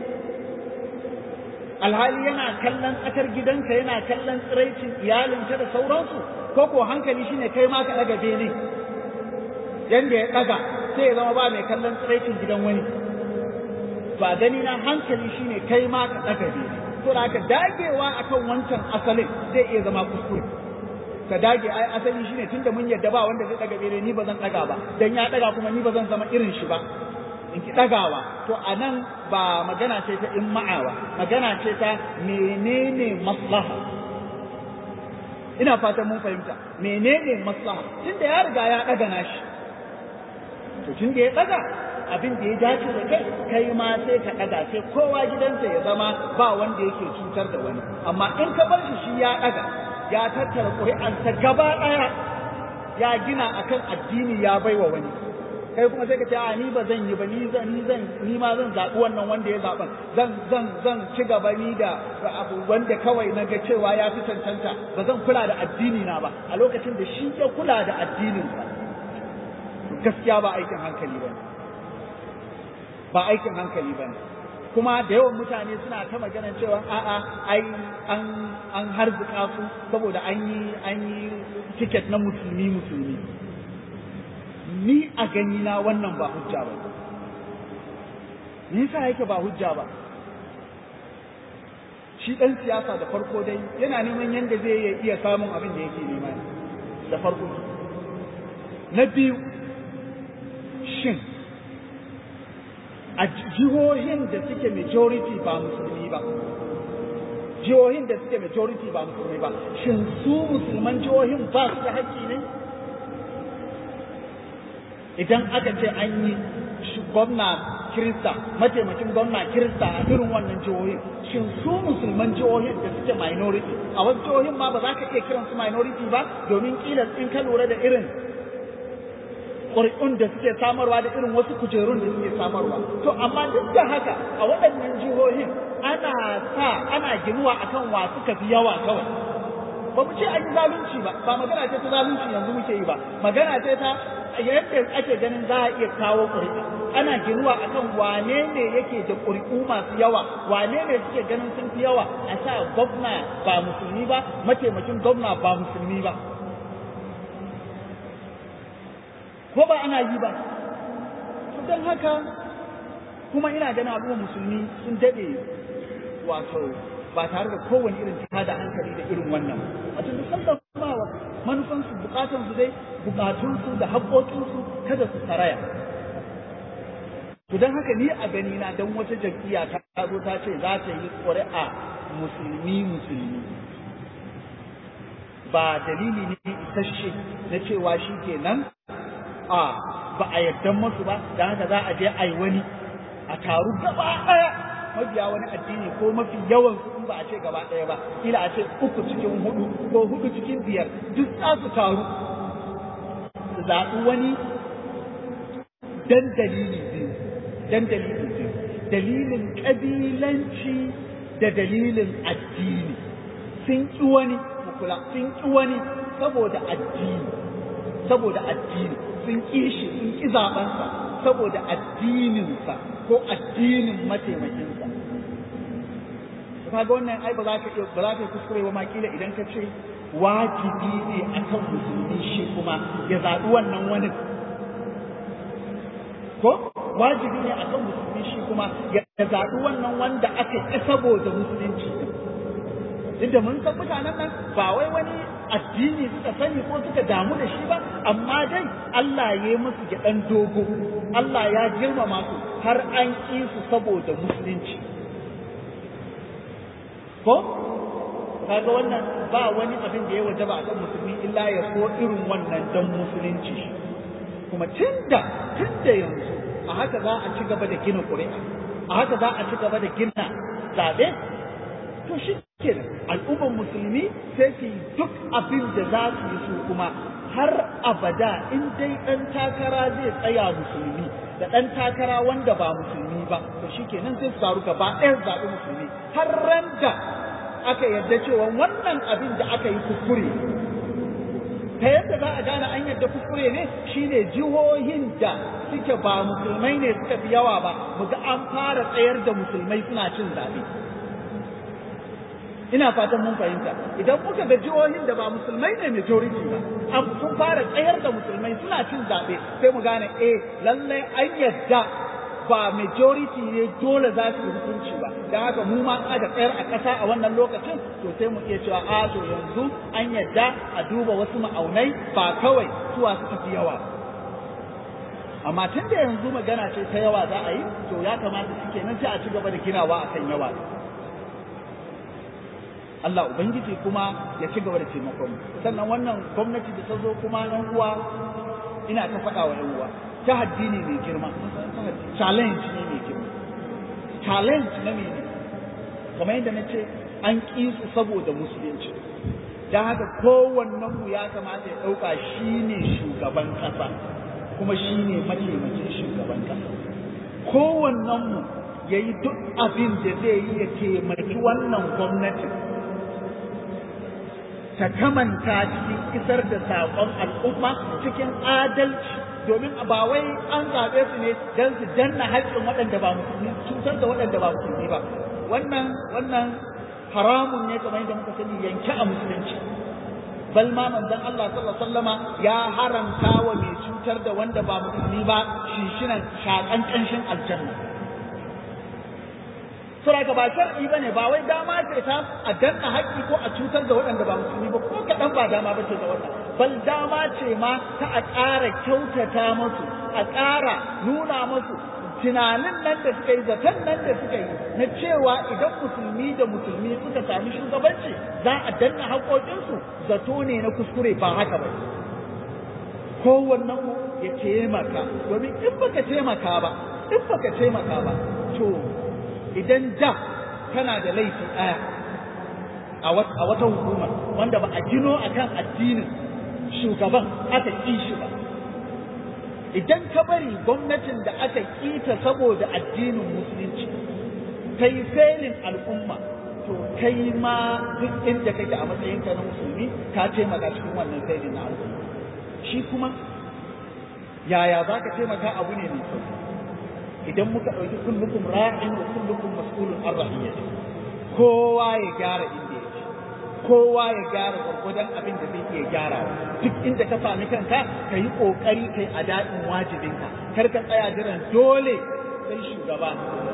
alhali yana kallon tsakar gidanka yana kallon tsiraicin iyalinka da sauransu ko ko hankali shine kai ma ka ɗaga bene yanda ya ɗaga sai ya zama ba mai kallon tsiraicin gidan wani ba gani na hankali shine kai ma ka ɗaga bene to da ka dagewa akan wancan asalin zai iya zama kuskure ka dage ai asali shine tunda mun yadda ba wanda zai ɗaga bene ni ba zan ɗaga ba dan ya ɗaga kuma ni ba zan zama irin shi ba in ki ɗagawa to a nan ba magana ce ta in ma'awa magana ce ta menene maslaha ina fatan mun fahimta menene maslaha tunda ya riga ya ɗaga nashi to tunda ya ɗaga abin da ya dace da kai kai ma sai ka ɗaga sai kowa gidansa ya zama ba wanda yake cutar da wani amma in ka bar shi shi ya ɗaga ya tattara ƙuri'arsa gaba ɗaya ya gina akan addini ya baiwa wani kai kuma sai ka ce a ni ba zan yi ba ni zan ni zan ni ma zan zaɓi wannan wanda ya zaɓa zan zan zan ci gaba ni da abu wanda kawai na ga cewa ya fi cancanta ba zan kula da addini na ba a lokacin da shi ya kula da addinin sa gaskiya ba aikin hankali ba ba aikin hankali ba kuma da yawan mutane suna ta magana cewa a'a ai an an harzuka su saboda an yi an yi tiket na musulmi musulmi ni a gani na wannan ba hujja ba me yasa yake ba hujja ba shi dan siyasa da farko dai yana neman yanda zai iya samun abin da yake nema da farko na biyu shin a jihohin da suke majority ba musulmi ba jihohin da suke majority ba musulmi ba shin su musulman jihohin ba su da haƙƙi ne idan aka ce an yi gwamna kirista mataimakin gwamna kirista a irin wannan jihohin shin su musulman jihohin da suke minority a wasu jihohin ma ba za ka iya kiran su minority ba domin kila in ka lura da irin ƙuri'un da suke samarwa da irin wasu kujerun da suke samarwa to amma duk da haka a waɗannan jihohin ana sa ana ginuwa akan wa suka fi yawa kawai ba mu ce an yi zalunci ba ba magana ce ta zalunci yanzu muke yi ba magana ce ta yadda ake ganin za a iya kawo ƙuri'a ana ginuwa akan wane ne yake da ƙuri'u masu yawa wane ne suke ganin sun fi yawa a sa gwamna ba musulmi ba mataimakin gwamna ba musulmi ba ko ba ana yi ba don haka kuma ina ganin al'ummar musulmi sun daɗe wato ba tare da kowane irin tada hankali da irin wannan wato duk sanda kuma manufansu bukatansu dai bukatunsu da haƙoƙinsu kada su saraya to don haka ni a gani na dan wata jam'iyya ta zo ta ce za ta yi ƙuri'a musulmi musulmi ba dalili ne isasshe na cewa shi kenan a ba a yarda masu ba da haka za a je a yi wani a taru gaba ɗaya mabiya wani addini ko mafi yawan in ba a ce gaba ɗaya ba kila a ce uku cikin hudu ko hudu cikin biyar duk za su taru su zaɓi wani dan dalili biyu dan dalili biyu dalilin ƙabilanci da dalilin addini sun ƙi wani kula sun ƙi wani saboda addini saboda addini sun ƙi shi sun ƙi zaɓensa saboda addininsa ko addinin mataimakinsa kaga wannan ai ba za ka iya ba za ka kuskure ba ma kila idan ka ce wajibi ne akan musulmi shi kuma ya zaɓi wannan wani ko wajibi ne akan musulmi shi kuma ya zaɓi wannan wanda aka ƙi saboda musulunci duk da mun san mutanen nan ba wai wani addini suka sani ko suka damu da shi ba amma dai Allah ya yi musu gyaɗan dogo Allah ya girmama su har an ƙi su saboda musulunci ko kaga wannan ba wani abin da ya wajaba akan musulmi illa ya so irin wannan dan musulunci kuma tunda tunda yanzu a haka za a ci gaba da gina ƙuri'a a haka za a ci gaba da gina zaɓe to shi ke al'ummar musulmi sai su yi duk abin da za su yi su kuma har abada in dai ɗan takara zai tsaya musulmi da ɗan takara wanda ba musulmi ba to shikenan sai su taru gaba ɗaya zaɓi musulmi har ran da aka yarda cewa wannan abin da aka yi kuskure ta yadda za a gane an yadda kuskure ne shine jihohin da suke ba musulmai ne suka fi yawa ba mu ga an fara tsayar da musulmai suna cin zaɓe ina fatan mun fahimta idan muka ga jihohin da ba musulmai ne majority ba an sun fara tsayar da musulmai suna cin zaɓe sai mu gane eh lallai an yadda ba majority ne dole za su yi hukunci ba da haka mu ma aka tsayar a ƙasa a wannan lokacin to sai mu iya cewa a to yanzu an yadda a duba wasu ma'aunai ba kawai suwa suka fi yawa amma tun da yanzu magana ce ta yawa za a yi to ya kamata su kenan sai a ci gaba da ginawa a kan yawa Allah Ubangiji kuma ya ci gaba da taimakon sannan wannan gwamnati da ta zo kuma yan uwa ina ta faɗa wa yan uwa tahaddi ne mai girma challenge ne mai girma challenge na mai kamar yadda na ce an ƙi su saboda musulunci don haka kowannen mu ya kamata ya ɗauka shi ne shugaban ƙasa kuma shi ne mataimakin shugaban ƙasa kowannen mu ya yi duk abin da zai yi ya taimaki wannan gwamnati ta kamanta cikin isar da saƙon al'umma cikin adalci domin ba wai an zaɓe su ne don su danna haƙƙin waɗanda ba musulmi cutar da waɗanda ba musulmi ba wannan wannan haramun ne kamar yadda muka sani yanke a musulunci bal ma manzon Allah sallallahu alaihi wasallama ya haramta wa mai cutar da wanda ba musulmi ba shishinan shakan kanshin aljanna Sura ba shar'i bane ba wai dama ce ta a danna haƙƙi ko a cutar da waɗanda ba musulmi ba ko kaɗan ba dama ba ce da wannan bal dama ce ma ta a ƙara kyautata musu a ƙara nuna musu tunanin nan da suka yi zaton nan da suka yi na cewa idan musulmi da musulmi suka sami shugabanci za a danna haƙoƙinsu zato ne na kuskure ba haka ba kowannen mu ya taimaka domin in baka taimaka ba in baka taimaka ba to idan da kana da laifi ɗaya a wata hukuma wanda ba a gino akan addinin shugaban aka ƙi shi ba idan ka bari gwamnatin da aka kita saboda addinin musulunci ta yi felin al'umma to kai ma duk inda kake a matsayinka na musulmi ka taimaka cikin wannan felin na al'umma shi kuma yaya za ka taimaka abu ne mai sauki idan muka ɗauki kullukum ra'in wa kullukum mas'ulun an rahiyyati kowa ya gyara inda yake kowa ya gyara gwargwadon abin da zai iya gyarawa duk inda ka sami kanka ka yi ƙoƙari kai a daɗin wajibinka kar ka tsaya jiran dole sai shugaba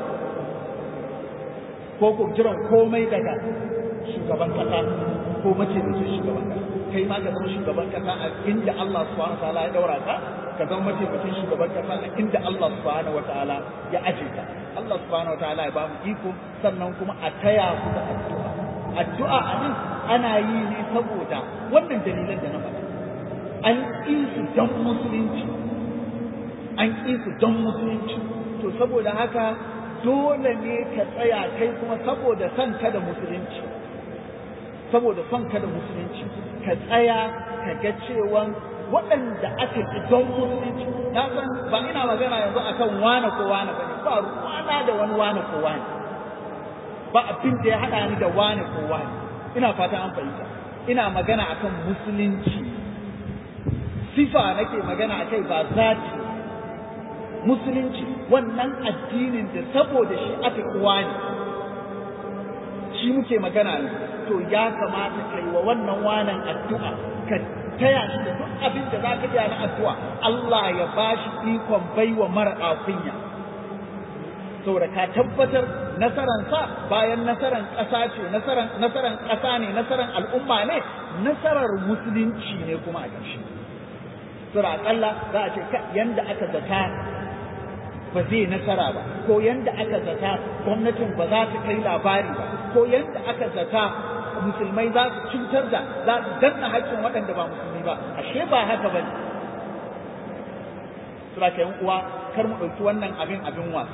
ko ko jiran komai daga shugaban kasa ko mace da shugaban kasa kai ma ka zama shugaban kasa a inda Allah subhanahu wa ta'ala ya daura ka ka zama mataimakin shugaban kasa a inda Allah subhanahu wa ta'ala ya aje ka Allah subhanahu wa ta'ala ya ba mu iko sannan kuma a taya ku da addu'a addu'a a nan ana yi ne saboda wannan dalilan da na faɗa an ƙi su don musulunci an ƙi su don musulunci to saboda haka dole ne ka tsaya kai kuma saboda son ka da musulunci saboda son ka da musulunci ka tsaya ka ga cewa waɗanda aka ƙi don musulunci na san ba ina magana yanzu akan wane ko wane bane ba ruwana da wani wane ko wane ba abin da ya haɗa ni da wane ko wane ina fata an fahimta ina magana akan musulunci sifa nake magana akai ba zati musulunci wannan addinin da saboda shi aka kuwa ne shi muke magana ne to ya kamata kai wa wannan wanan addu'a ka taya shi da duk abin da za ka iya na addu'a Allah ya ba shi ikon baiwa mara kunya saboda ka tabbatar nasaran sa bayan nasaran ƙasa ce nasaran nasaran ƙasa ne nasaran al'umma ne nasarar musulunci ne kuma a ƙarshe sura aƙalla za a ce yanda aka zata ba zai nasara ba ko yanda aka zata gwamnatin ba za ta kai labari ba ko yanda aka zata musulmai za su cutar da za su danna haƙƙin waɗanda ba musulmi ba ashe ba haka ba ne sura ka uwa kar mu ɗauki wannan abin abin wasa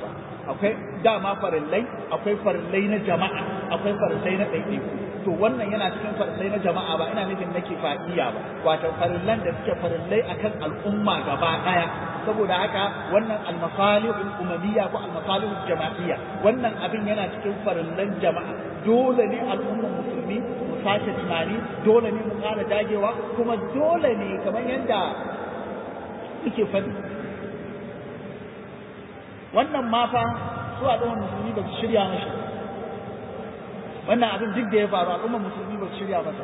akwai dama farillai akwai farillai na jama'a akwai farillai na ɗaiɗaiku to wannan yana cikin farillai na jama'a ba ina nufin na kifaiya ba wato farillan da suke farillai akan al'umma gaba ɗaya saboda haka wannan almasalihul umamiyya ko almasalihul jama'iyya wannan abin yana cikin farillan jama'a dole ne al'ummar musulmi mu sake tunani dole ne mu ƙara dagewa kuma dole ne kamar yadda suke faɗi wannan ma fa su al'ummar musulmi ba su shirya mashi wannan abin duk da ya faru al'ummar musulmi ba su shirya masa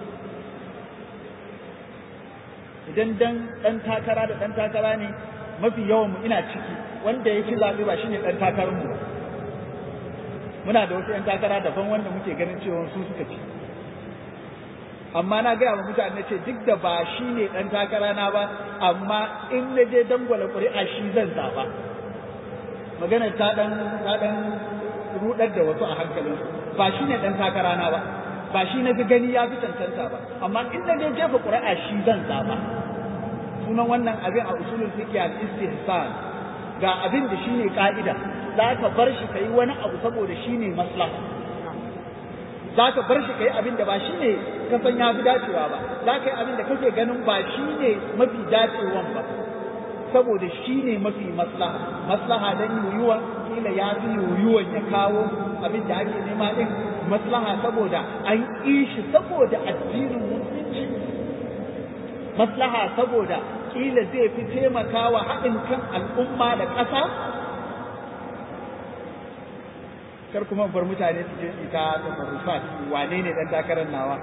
idan dan dan takara da dan takara ne mafi yawan mu ina ciki wanda ya ci zaɓe ba shine dan takarar mu muna da wasu yan takara daban wanda muke ganin cewa su suka ci amma na gaya wa mutane ce duk da ba shi ne ɗan takara na ba amma in na je dangwala ƙuri'a shi zan zaɓa magana ta ɗan ta ɗan rudar da wasu a hankalin ba shi ne ɗan takara na ba ba shi na fi gani ya fi cancanta ba amma in na je jefa ƙuri'a shi zan zaɓa sunan wannan abin a usulul fiqh al istihsan ga abin da shine ka'ida za ka bar shi kai wani abu saboda shine maslaha za ka bar shi kai abin da ba shine ka san ya fi dacewa ba za ka yi abin da kake ganin ba shine mafi dacewan ba saboda shine mafi maslaha maslaha dan yoyuwa kila ya fi yoyuwan ya kawo abin da ake nema din maslaha saboda an yi shi saboda addinin musulunci maslaha saboda kila zai fi taimakawa haɗin kan al'umma da ƙasa kar kuma bar mutane su je su ta tasarrufat wane ne dan takarar nawa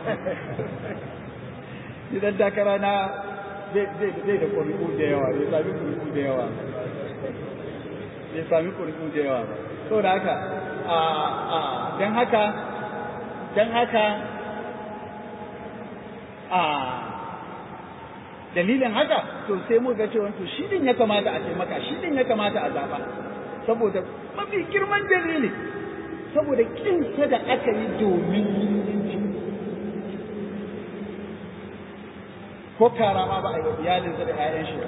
ni dan takara na zai da ƙuri'u da yawa bai sami ƙuri'u da yawa bai sami ƙuri'u da yawa ba saboda haka don haka don haka a dalilin haka to sai mu ga cewa to shi din ya kamata a taimaka shi din ya kamata a zaba saboda mafi girman dalili saboda kinsa da aka yi domin musulunci ko kara ma ba a yi wa iyalinsa da 'ya'yan shi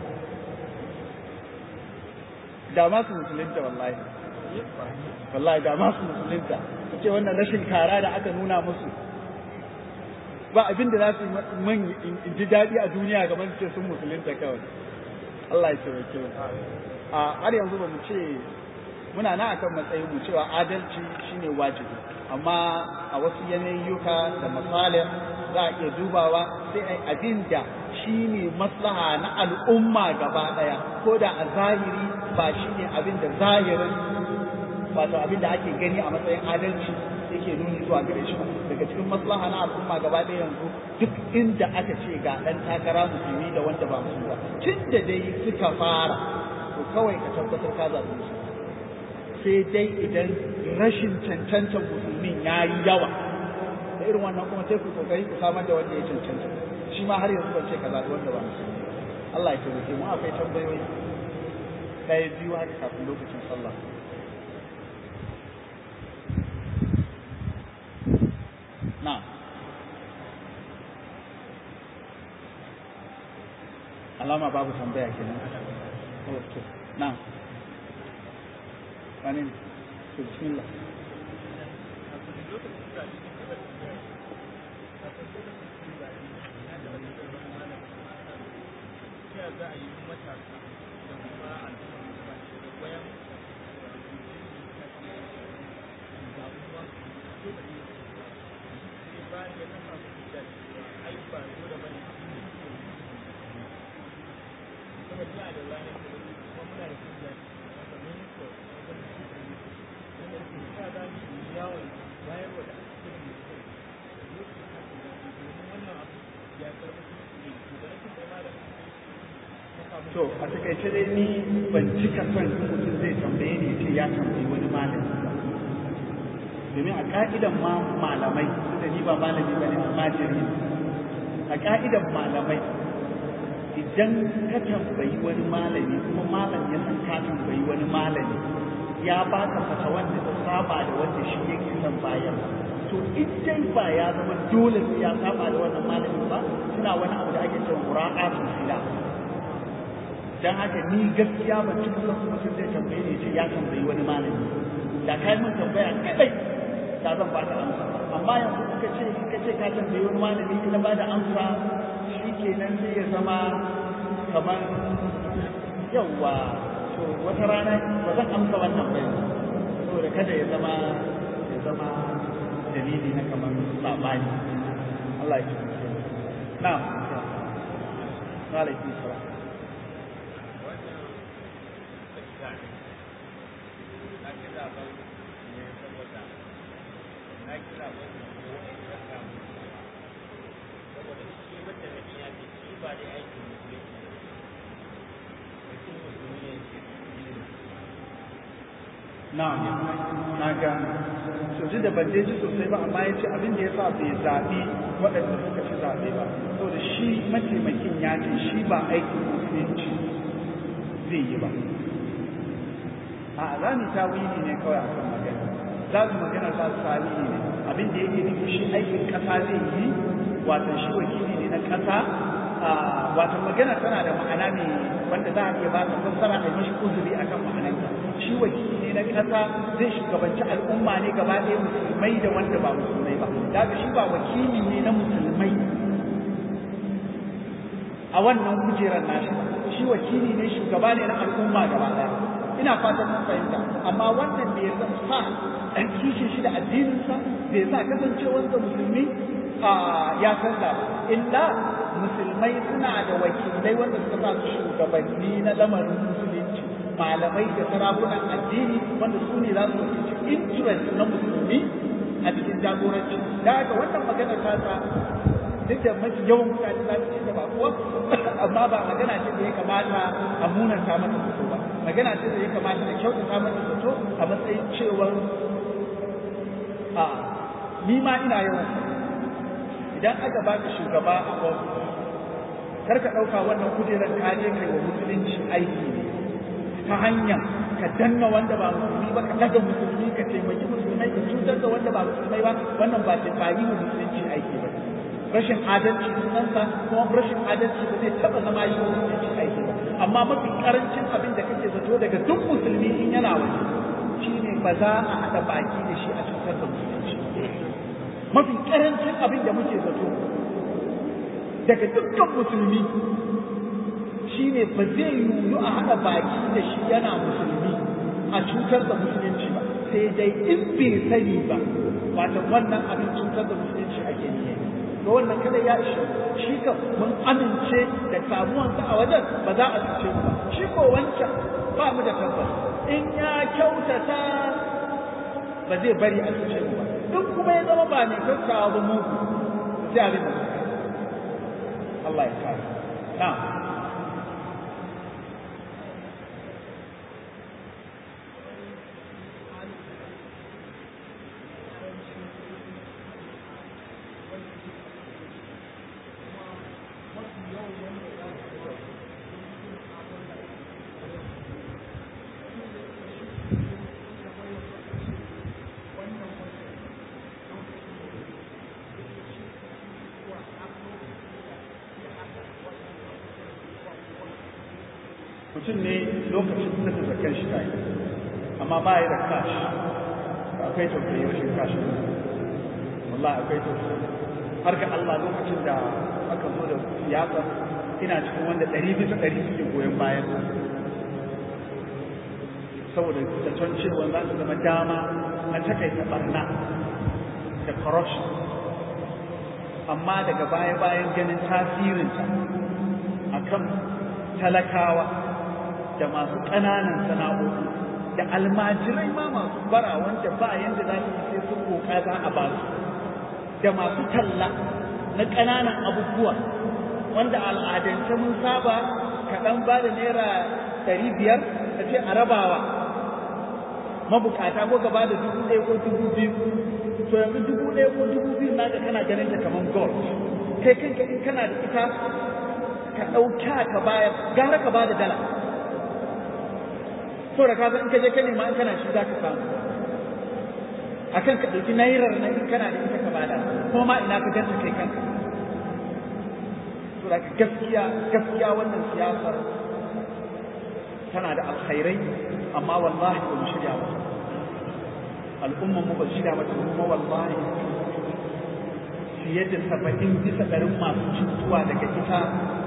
da ma su musulunta wallahi wallahi da ma su musulunta ce wannan rashin kara da aka nuna musu ba abin da za su man in ji daɗi a duniya kamar ce sun musulunta kawai Allah ya taimake mu a har yanzu ba mu ce muna na akan matsayin mu cewa adalci shine wajibi amma a wasu yanayyuka da misalin za a iya dubawa sai ai abin da shine maslaha na al'umma gaba ɗaya ko da a zahiri ba shine abin da zahirin wato abin da ake gani a matsayin adalci yake nuni zuwa gare shi daga cikin maslaha na al'umma gaba ɗaya yanzu duk inda aka ce ga ɗan takara musulmi da wanda ba musulmi ba tun da dai suka fara to kawai ka tabbatar ka zaɓi musu sai dai idan rashin cancantar musulmin ya yi yawa da irin wannan kuma sai ku kokari ku samar da wanda ya cancanta shi ma har yanzu ban ce ka zaɓi wanda ba musulmi Allah ya taimake mu akwai tambayoyi ɗaya biyu haka kafin lokacin sallah نعم alama babu tambaya kenan okay na'am wani to bismillah za a yi matasa da kuma al'umma da wayan to a takaice dai ni ban cika son mutum zai tambaye ni ce ya tambayi wani malami ba domin a ka'idan ma malamai da ni ba malami ba ne almajiri a ka'idan malamai idan ka tambayi wani malami kuma malam ya san ka tambayi wani malami ya baka fata wanda ta saba da wanda shi yake son bayan to idan ba ya zama dole sai ya saba da wannan malamin ba suna wani abu da ake cewa mura'atul khilaf dan haka ni gaskiya ban cika son mutum zai tambaye ni ce ya tambayi wani malami da kai mun tambaya kadai da zan ba ta amsa amma yanzu kuka ce kuka ce ka tambayi wani malami ka ba da amsa shikenan sai ya zama kamar yawa to wata rana ba zan amsa wannan ba saboda kada ya zama ya zama dalili na kamar sabani Allah ya kiyaye na'am wa alaikum salam na'am na gane soji da ban je ji sosai ba amma ya ce abin da ya sa bai zaɓi waɗanda suka ci zaɓe ba saboda shi mataimakin ya ce shi ba aikin musulunci zai yi ba a za mu tawili ne kawai a kan magana za su magana za su tawili ne abin da yake nufi shi aikin ƙasa zai yi wato shi wakili ne na ƙasa wato magana tana da ma'ana ne wanda za a iya ba ta fassara a mishi uzuri akan ma'anarta shi wakili ne na ƙasa zai shugabanci al'umma ne gaba ɗaya musulmai da wanda ba musulmai ba daga shi ba wakili ne na musulmai a wannan kujerar nashi shi wakili ne shugaba ne na al'umma gaba ɗaya ina fatan mun fahimta amma wannan bai sa ɗan kishin shi da addininsa bai sa kasancewarsa musulmi ya canza ba illa musulmai suna da wakilai wanda suka sa su shugabanni na lamarin musulunci malamai da sarakunan addini wanda su ne za su wakilci interest na musulmi a cikin jagoranci da haka wannan magana ta sa duk da mafi yawan mutane za su ce da ba kuwa amma ba magana ce da ya kamata a munanta mata zato ba magana ce da ya kamata a kyautata mata zato a matsayin cewar a ni ma ina yawan idan aka baka shugaba a ofis kar ka ɗauka wannan kujerar ka je kai wa musulunci aiki ne ta hanyar ka danna wanda ba musulmi ba ka daga musulmi ka taimaki musulmai ka cutar da wanda ba musulmai ba wannan ba ta ba yi wa musulunci aiki ba rashin adalci sunansa kuma rashin adalci ba zai taɓa zama yi wa musulunci aiki ba amma mafi karancin abin da kake zato daga duk musulmi in yana waje shine ba za a haɗa baki da shi a cutar da musulunci mafi karancin abin da muke zato daga dukkan musulmi shine ba zai yiwu a haɗa baki da shi yana musulmi a cutar da musulunci ba sai dai in bai sani ba wato wannan abin cutar da musulunci ake niyya to wannan kada ya ishe shi ka mun amince da samuwansa a wajen ba za a cuce mu ba shi ko wancan ba mu da tabbas in ya kyautata ba zai bari a cuce mu ba in kuma ya zama ba ne kyautawa ba mu sai abin da Allah ya kare na'am mutum ne lokacin da ta zakar shi ta yi amma ba ya da kash akwai tausayi rashin kashi wallahi akwai tausayi har ga Allah lokacin da aka zo da siyasa ina cikin wanda ɗari bisa ɗari suke goyon bayan saboda zaton cewa za su zama dama na takaita barna da corruption amma daga baya-bayan ganin tasirinta akan talakawa da masu ƙananan sana'o'i da almajirai ma masu bara wanda ba yanda za su sai sun koka za a ba su da masu talla na ƙananan abubuwa wanda al'adance mun saba kaɗan ba da naira ɗari biyar da ce a rabawa mabukata ko gaba da dubu ɗaya ko dubu biyu to yanzu dubu ɗaya ko dubu biyu na ga kana ganin ta kamar gold kai kanka in kana da ita ka ɗauka ka bayar gara ka ba da dala so da ka in ka je ka nema in kana shi za ka samu akan ka ɗauki nairar na in kana da ita ka bada kuma ma ina ka ganta kai kanka so da gaskiya gaskiya wannan siyasar tana da alkhairai amma wallahi ba mu shirya mata al'umman mu ba shirya mata kuma wallahi fiye da saba'in bisa ɗarin masu cutuwa daga ita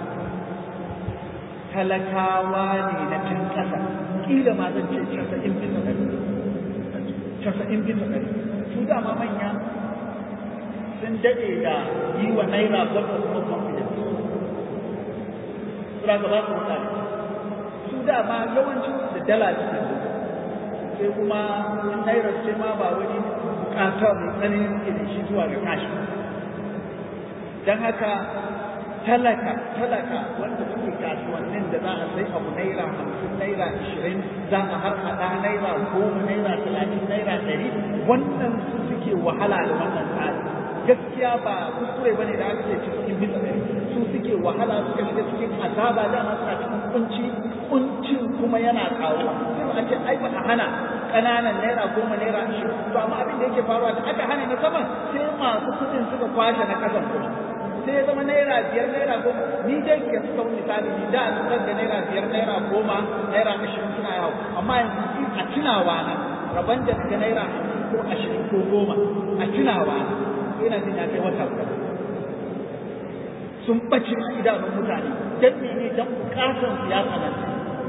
talakawa ne na can ƙasa ƙila ma zan ce casa'in bisa ɗari casa'in bisa ɗari su dama manya sun daɗe da yi wa naira gwamnati kuma confidence suna gaba su mutane su dama yawancin da dala suke sai kuma naira ce ma ba wani bukata mai tsanani suke da shi zuwa ga kashi don haka talaka talaka wanda suke kasuwannin da za a sai abu naira hamsin naira ashirin za a har haɗa naira goma naira talatin naira ɗari wannan su suke wahala da wannan tsari gaskiya ba kuskure bane da aka ce cikin bisa ɗari su suke wahala suka shiga cikin azaba da suna cikin kunci kuncin kuma yana karuwa sai a ce ai ba a hana ƙananan naira goma naira ashirin to amma abin da yake faruwa da aka hana na saman sai masu kuɗin suka kwashe na ƙasan kuɗi sai ya zama naira biyar naira goma ni dai ke suka wani misali ni da an da naira biyar naira goma naira ashirin suna yawo amma yanzu a tunawa na rabon da daga naira ko ashirin ko goma a tunawa na ina jin ya kai wata guda sun ɓace a idanun mutane don mene don bukatar su ya tsananta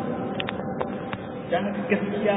don haka gaskiya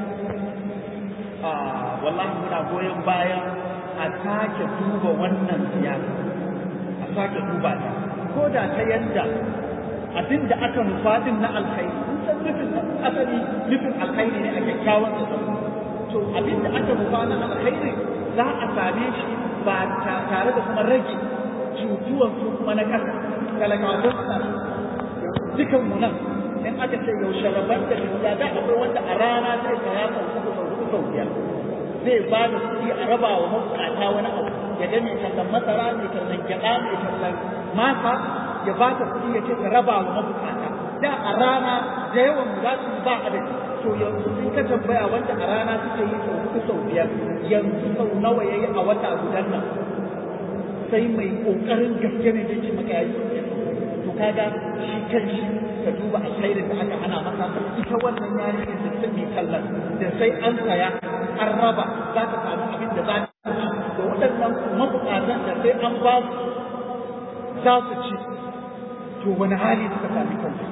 wallahi muna goyon bayan a sake duba wannan siyasa sake duba ta ko da ta yadda abin da aka nufa din na alkhairi kun san nufin asali nufin alkhairi ne a kyakkyawan da to abin da aka nufa na alkhairi za a same shi ba tare da kuma rage cutuwan su kuma na kasa talakawa don suna dukan mu nan in aka ce yaushe rabar da gaskiya da akwai wanda a rana zai saya sau uku sau huɗu sau biyar zai ba da kuɗi a raba wa mabukata wani abu ya ga mai tallan masara mai tallan gyaɗa mai tallan masa ya ba ta kuɗi ya ce ka raba wa mabukata da a rana da yawan mu za su ba adadi to yanzu in ka tambaya wanda a rana suke yi sau huɗu sau biyar yanzu sau nawa ya yi a wata gudan nan sai mai ƙoƙarin gaske ne zai ce maka ya yi to kaga shi kanshi ka duba alkhairin da aka hana masa ita wannan yarinyar da take kallon da sai an saya an raba za ta samu abin da za ta ci da waɗannan mabukatan da sai an ba su za su ci to wani hali suka sami kansu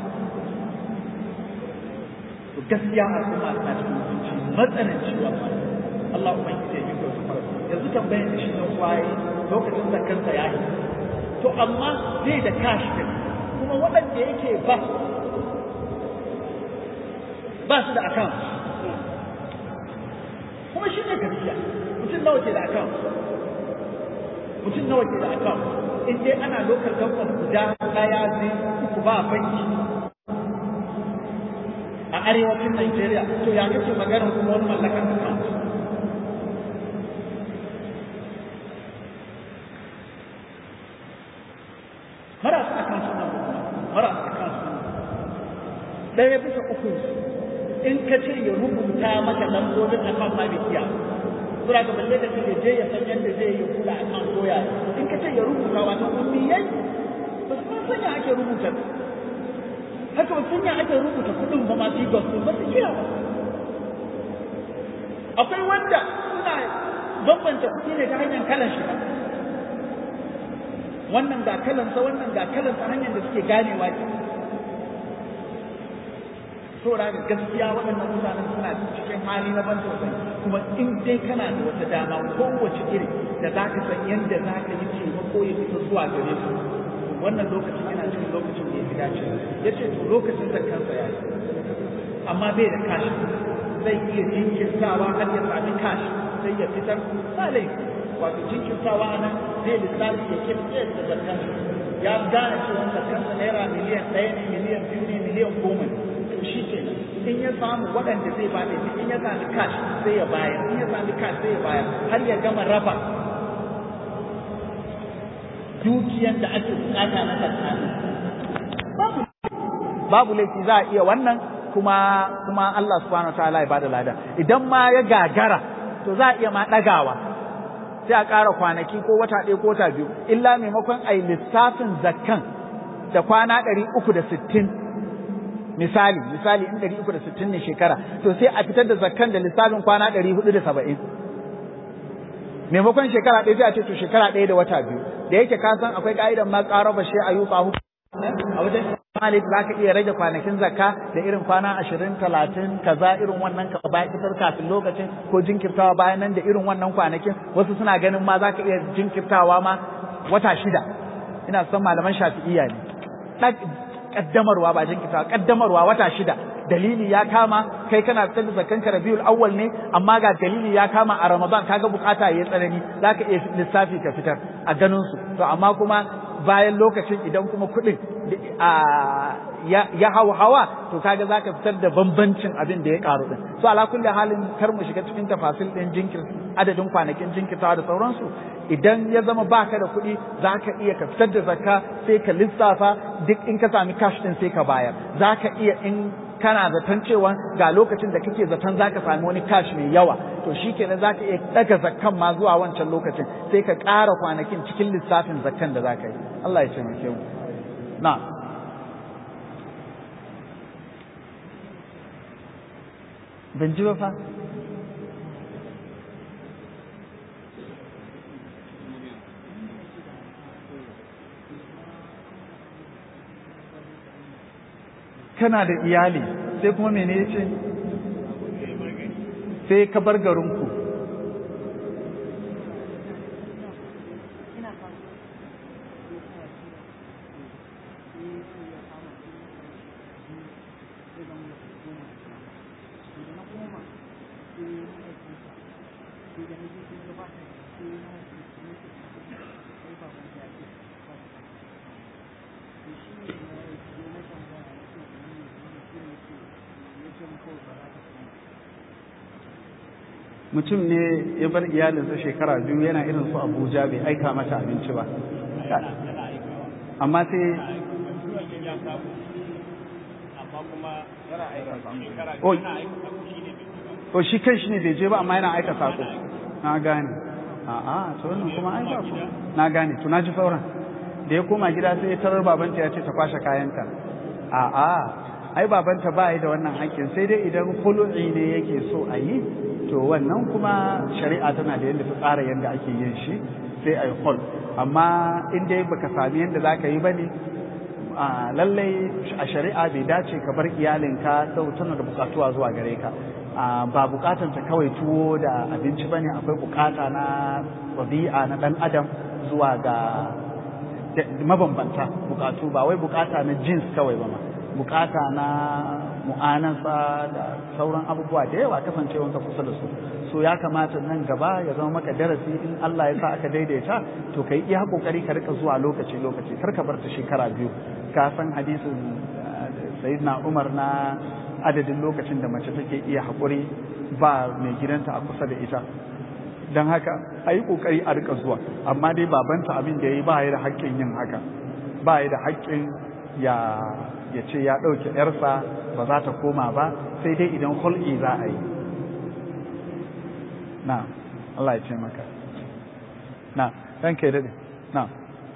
to gaskiya al'umma na cikin mutunci matsananci wannan Allah ubangiji ya yi ko su yanzu tambayar da shi na kwaye lokacin da kansa ya yi to amma zai da kashi din kuma waɗanda yake ba ba su da account kuma shi ne gaskiya mutum nawa ke da account mutum nawa ke da account in dai ana lokal government guda daya ne uku ba banki a arewacin Najeriya to ya kace maganar kuma wani mallakan account marasa account nan marasa account ɗaya bisa uku in ka ce ya rubuta maka lambobin account ma bai iya sura ga balle da kake je ya san yadda zai yi kula account doya in ka ce ya rubuta wato ummiyai ba su san ya ake rubuta haka ba sun ya ake rubuta kuɗin ba ma su gospel ba su iya ba akwai wanda suna bambanta kuɗi ne ta hanyar kalan shi wannan ga kalansa wannan ga kalansa hanyar da suke ganewa ke saboda ga gaskiya waɗannan mutanen suna cikin hali na ban tausayi kuma in dai kana da wata dama kowace iri da za ka san yadda za ka yi taimako ya fita zuwa gare su wannan lokacin yana cikin lokacin da ya fi dace ya ce to lokacin da kansa ya yi amma bai da kashi zai iya jinkirtawa har ya sami kashi sai ya fitar ba laifi wato jinkirtawa a nan zai lissafi ya kirkir da zakkan ya gane cewa zakkansa naira miliyan ɗaya ne miliyan biyu ne miliyan goma ne to shi ke in ya samu waɗanda zai ba da in ya sami cash sai ya bayar in ya sami cash sai ya bayar har ya gama raba dukiyan da ake bukata na tsakani babu babu laifi za a iya wannan kuma kuma Allah subhanahu wa ta'ala ya bada lada idan ma ya gagara to za a iya ma ɗagawa sai a ƙara kwanaki ko wata ɗaya ko wata biyu illa maimakon a yi lissafin zakkan da kwana ɗari uku da sittin misali misali in ɗari uku da sittin ne shekara to sai a fitar da zakkan da lissafin kwana ɗari hudu da saba'in maimakon shekara ɗaya sai a ce to shekara ɗaya da wata biyu da yake ka san akwai ka'idan ma ƙara ba shi a yi a wajen Malik za ka iya rage kwanakin zakka da irin kwana ashirin talatin kaza irin wannan ka bayan fitar kafin lokacin ko jinkirtawa bayan nan da irin wannan kwanakin wasu suna ganin ma za ka iya jinkirtawa ma wata shida ina son malaman shafi'iyya ne kaddamarwa ba jinkirtawa kaddamarwa wata shida dalili ya kama kai kana fitar da zakkan ka rabiul awwal ne amma ga dalili ya kama a ramadan kaga bukata yayi tsanani zaka iya lissafi ka fitar a ganin su to amma kuma bayan lokacin idan kuma kuɗin ya hau hawa to kaga zaka fitar da bambancin abin da ya karu din so ala kulli halin kar mu shiga cikin tafasil din jinkir adadin kwanakin jinkirtawa da sauransu idan ya zama baka da kuɗi zaka iya ka fitar da zakka sai ka lissafa duk in ka sami cash din sai ka bayar zaka iya in kana zaton cewa ga lokacin da kake zaton zaka sami wani cash mai yawa to shikenan zaka iya daga zakkan ma zuwa wancan lokacin sai ka ƙara kwanakin cikin lissafin zakkan da zaka yi Allah ya taimake mu na ban ji ba fa kana da iyali sai kuma mene ya ce sai ka bar garinku mutum ne ya bar iyalinsa shekara biyu yana irin su abuja bai aika mata abinci ba amma sai o shi kan shi ne bai je ba amma yana aika sako na gane a'a to wannan kuma ai ba ku na gane to na ji sauran da ya koma gida sai ya tarar babanta ya ce ta kwashe kayanta a'a ai babanta ba da wannan haƙƙin sai dai idan kulu'i ne yake so a yi to wannan kuma shari'a tana da yadda ta tsara yadda ake yin shi sai a yi hol amma in dai baka sami yadda za ka yi ba ne lallai a shari'a bai dace ka bar iyalinka sau tana da bukatuwa zuwa gare ka ba bukatan ta kawai tuwo da abinci ba ne akwai bukata na wabi'a na dan adam zuwa ga mabambanta bukatu ba wai bukata na jins kawai ba ma bukata na mu'anasa da sauran abubuwa da yawa kasancewanka kusa da su so ya kamata nan gaba ya zama maka darasi in Allah ya sa aka daidaita to kai iya kokari ka rika zuwa lokaci lokaci kar ka bar ta shekara biyu ka san hadisin sayyidina Umar na adadin lokacin da mace take iya haƙuri ba mai gidanta a kusa da ita don haka a yi ƙoƙari a rika zuwa amma dai babanta abin da ya yi ba ya da haƙƙin yin haka ba ya da haƙƙin ya ya ce ya ɗauke ‘yarsa ba za ta koma ba sai dai idan hul'i za a yi na Allah ya ce maka na ranka ya daɗe na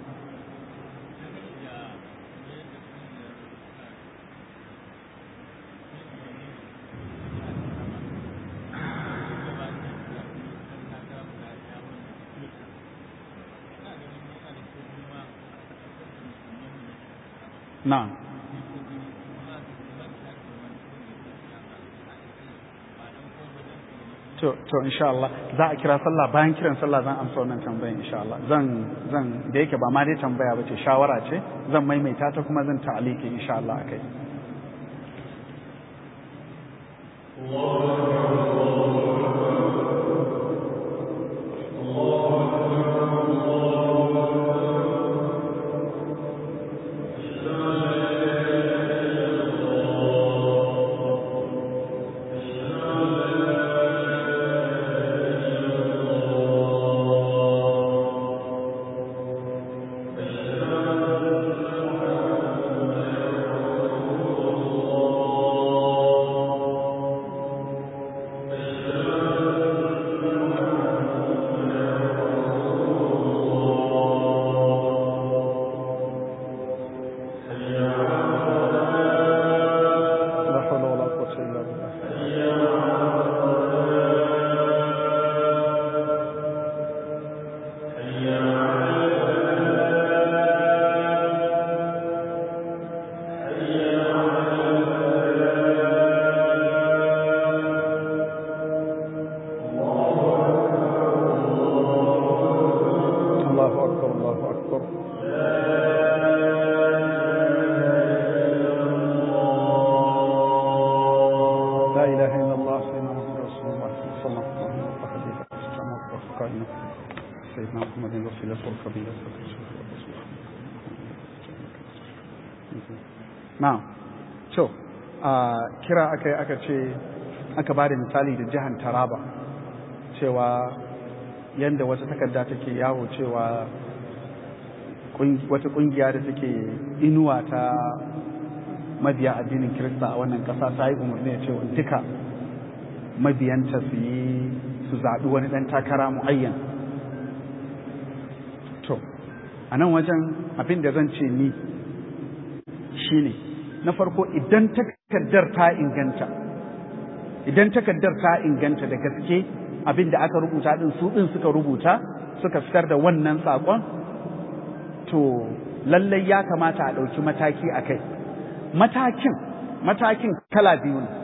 na to to insha Allah za a kira sallah bayan kiran sallah zan amsa wannan tambayan insha Allah zan zan da yake ba ma dai tambaya bace shawara ce zan maimaita ta kuma zan ta'aliki insha Allah akai الله أكبر الله أكبر لا إله إلا الله سيدنا محمد رسول الله صلى الله عليه وسلم سيدنا محمد رسول الله القبيلة na'am to a kira aka aka ce aka ba da misali da jihar taraba cewa yadda wata takarda take yawo cewa wata kungiya da take inuwa ta mabiya addinin kirista a wannan kasa ta yi umarni ya cewa duka mabiyanta su yi su zaɓi wani ɗan takara mu'ayyan to a nan wajen abin da zan ce ni shine na farko idan takardar ta inganta idan takardar ta inganta da gaske abin da aka rubuta din su din suka rubuta suka fitar da wannan sakon to lallai ya kamata a ɗauki mataki a kai matakin matakin kala biyu ne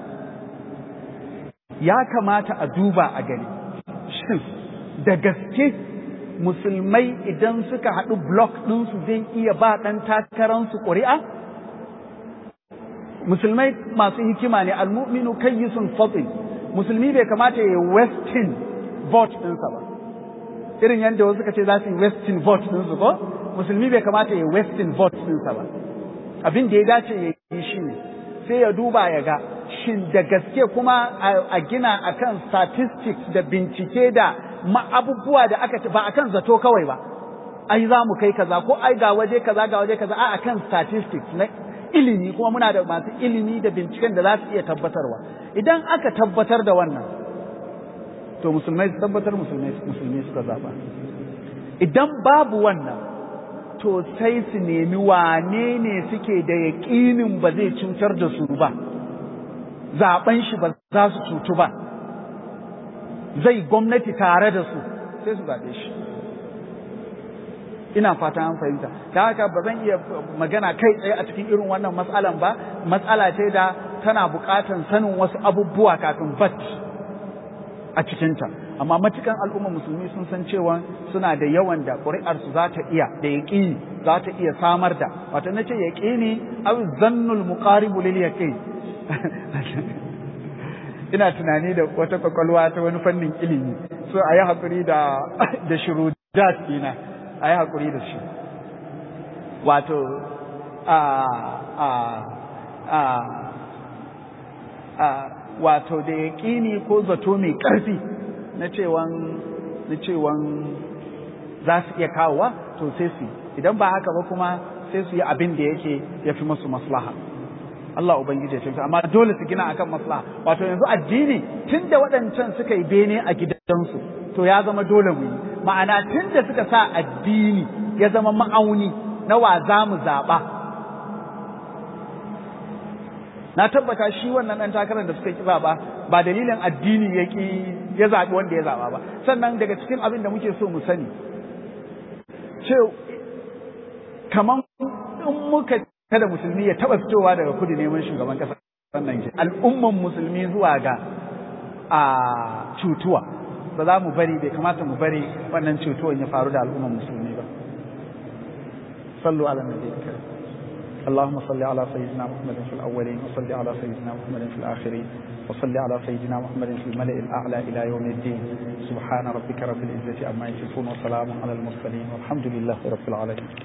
ya kamata a duba a gani shin da gaske musulmai idan suka haɗu blok ɗinsu zai iya ba ɗan takararsu ƙuri'a musulmai masu hikima ne almu'minu kayyisun fatin musulmi bai kamata ya yi westin vote ɗinsa ba irin yadda wasu suka ce za su yi westin vote ɗinsu ko musulmi bai kamata ya yi westin vote ɗinsa ba abin da ya dace ya yi shi ne sai ya duba ya ga shin da gaske kuma a gina akan statistics da bincike da abubuwa da aka ba akan zato kawai ba ai za mu kai kaza ko ai ga waje kaza ga waje kaza a akan statistics na ilimi kuma muna da masu ilimi da binciken da za su iya tabbatarwa idan aka tabbatar da wannan to musulmai su tabbatar musulmai suka zaba idan babu wannan to sai su nemi wane ne suke da yaƙinin ba zai cutar da su ba zaben shi ba za su cutu ba zai gwamnati tare da su sai su zaɓe shi ina fata an fahimta ta haka ba zan iya magana kai tsaye a cikin irin wannan matsalan ba matsala ce da tana buƙatar sanin wasu abubuwa kafin bat a cikinta amma matukan al'umma musulmi sun san cewa suna da yawan da ƙuri'arsu za ta iya da yaƙini za ta iya samar da wato na ce yaƙini aw zannul muqaribu lil yaqin ina tunani da wata kwakwalwa ta wani fannin ilimi so a yi haƙuri da da shurudat ina a yi haƙuri da shi wato a a a a wato da yaƙini ko zato mai ƙarfi na cewan na cewan za su iya kawowa to sai su idan ba haka ba kuma sai su yi abin da yake ya fi musu maslaha Allah Ubangiji ya ce amma dole su gina akan maslaha wato yanzu addini tunda waɗancan suka yi bene a gidansu to ya zama dole mu yi ma'ana tunda suka sa addini ya zama ma'auni na wa za mu zaɓa na tabbata shi wannan ɗan takarar da suka ki zaɓa ba dalilin addini ya ki ya zaɓi wanda ya zaɓa ba sannan daga cikin abin da muke so mu sani ce kaman in muka kada musulmi ya taɓa fitowa daga kudu neman shugaban ƙasa sannan ke al'umman musulmi zuwa ga a cutuwa ba za mu bari bai kamata mu bari wannan cutuwan ya faru da al'umman musulmi ba sallu ala nabi karim اللهم صل على سيدنا محمد في الأولين وصل على سيدنا محمد في الآخرين وصل على سيدنا محمد في الملأ الأعلى إلى يوم الدين سبحان ربك رب العزة عما يصفون وسلام على المرسلين والحمد لله رب العالمين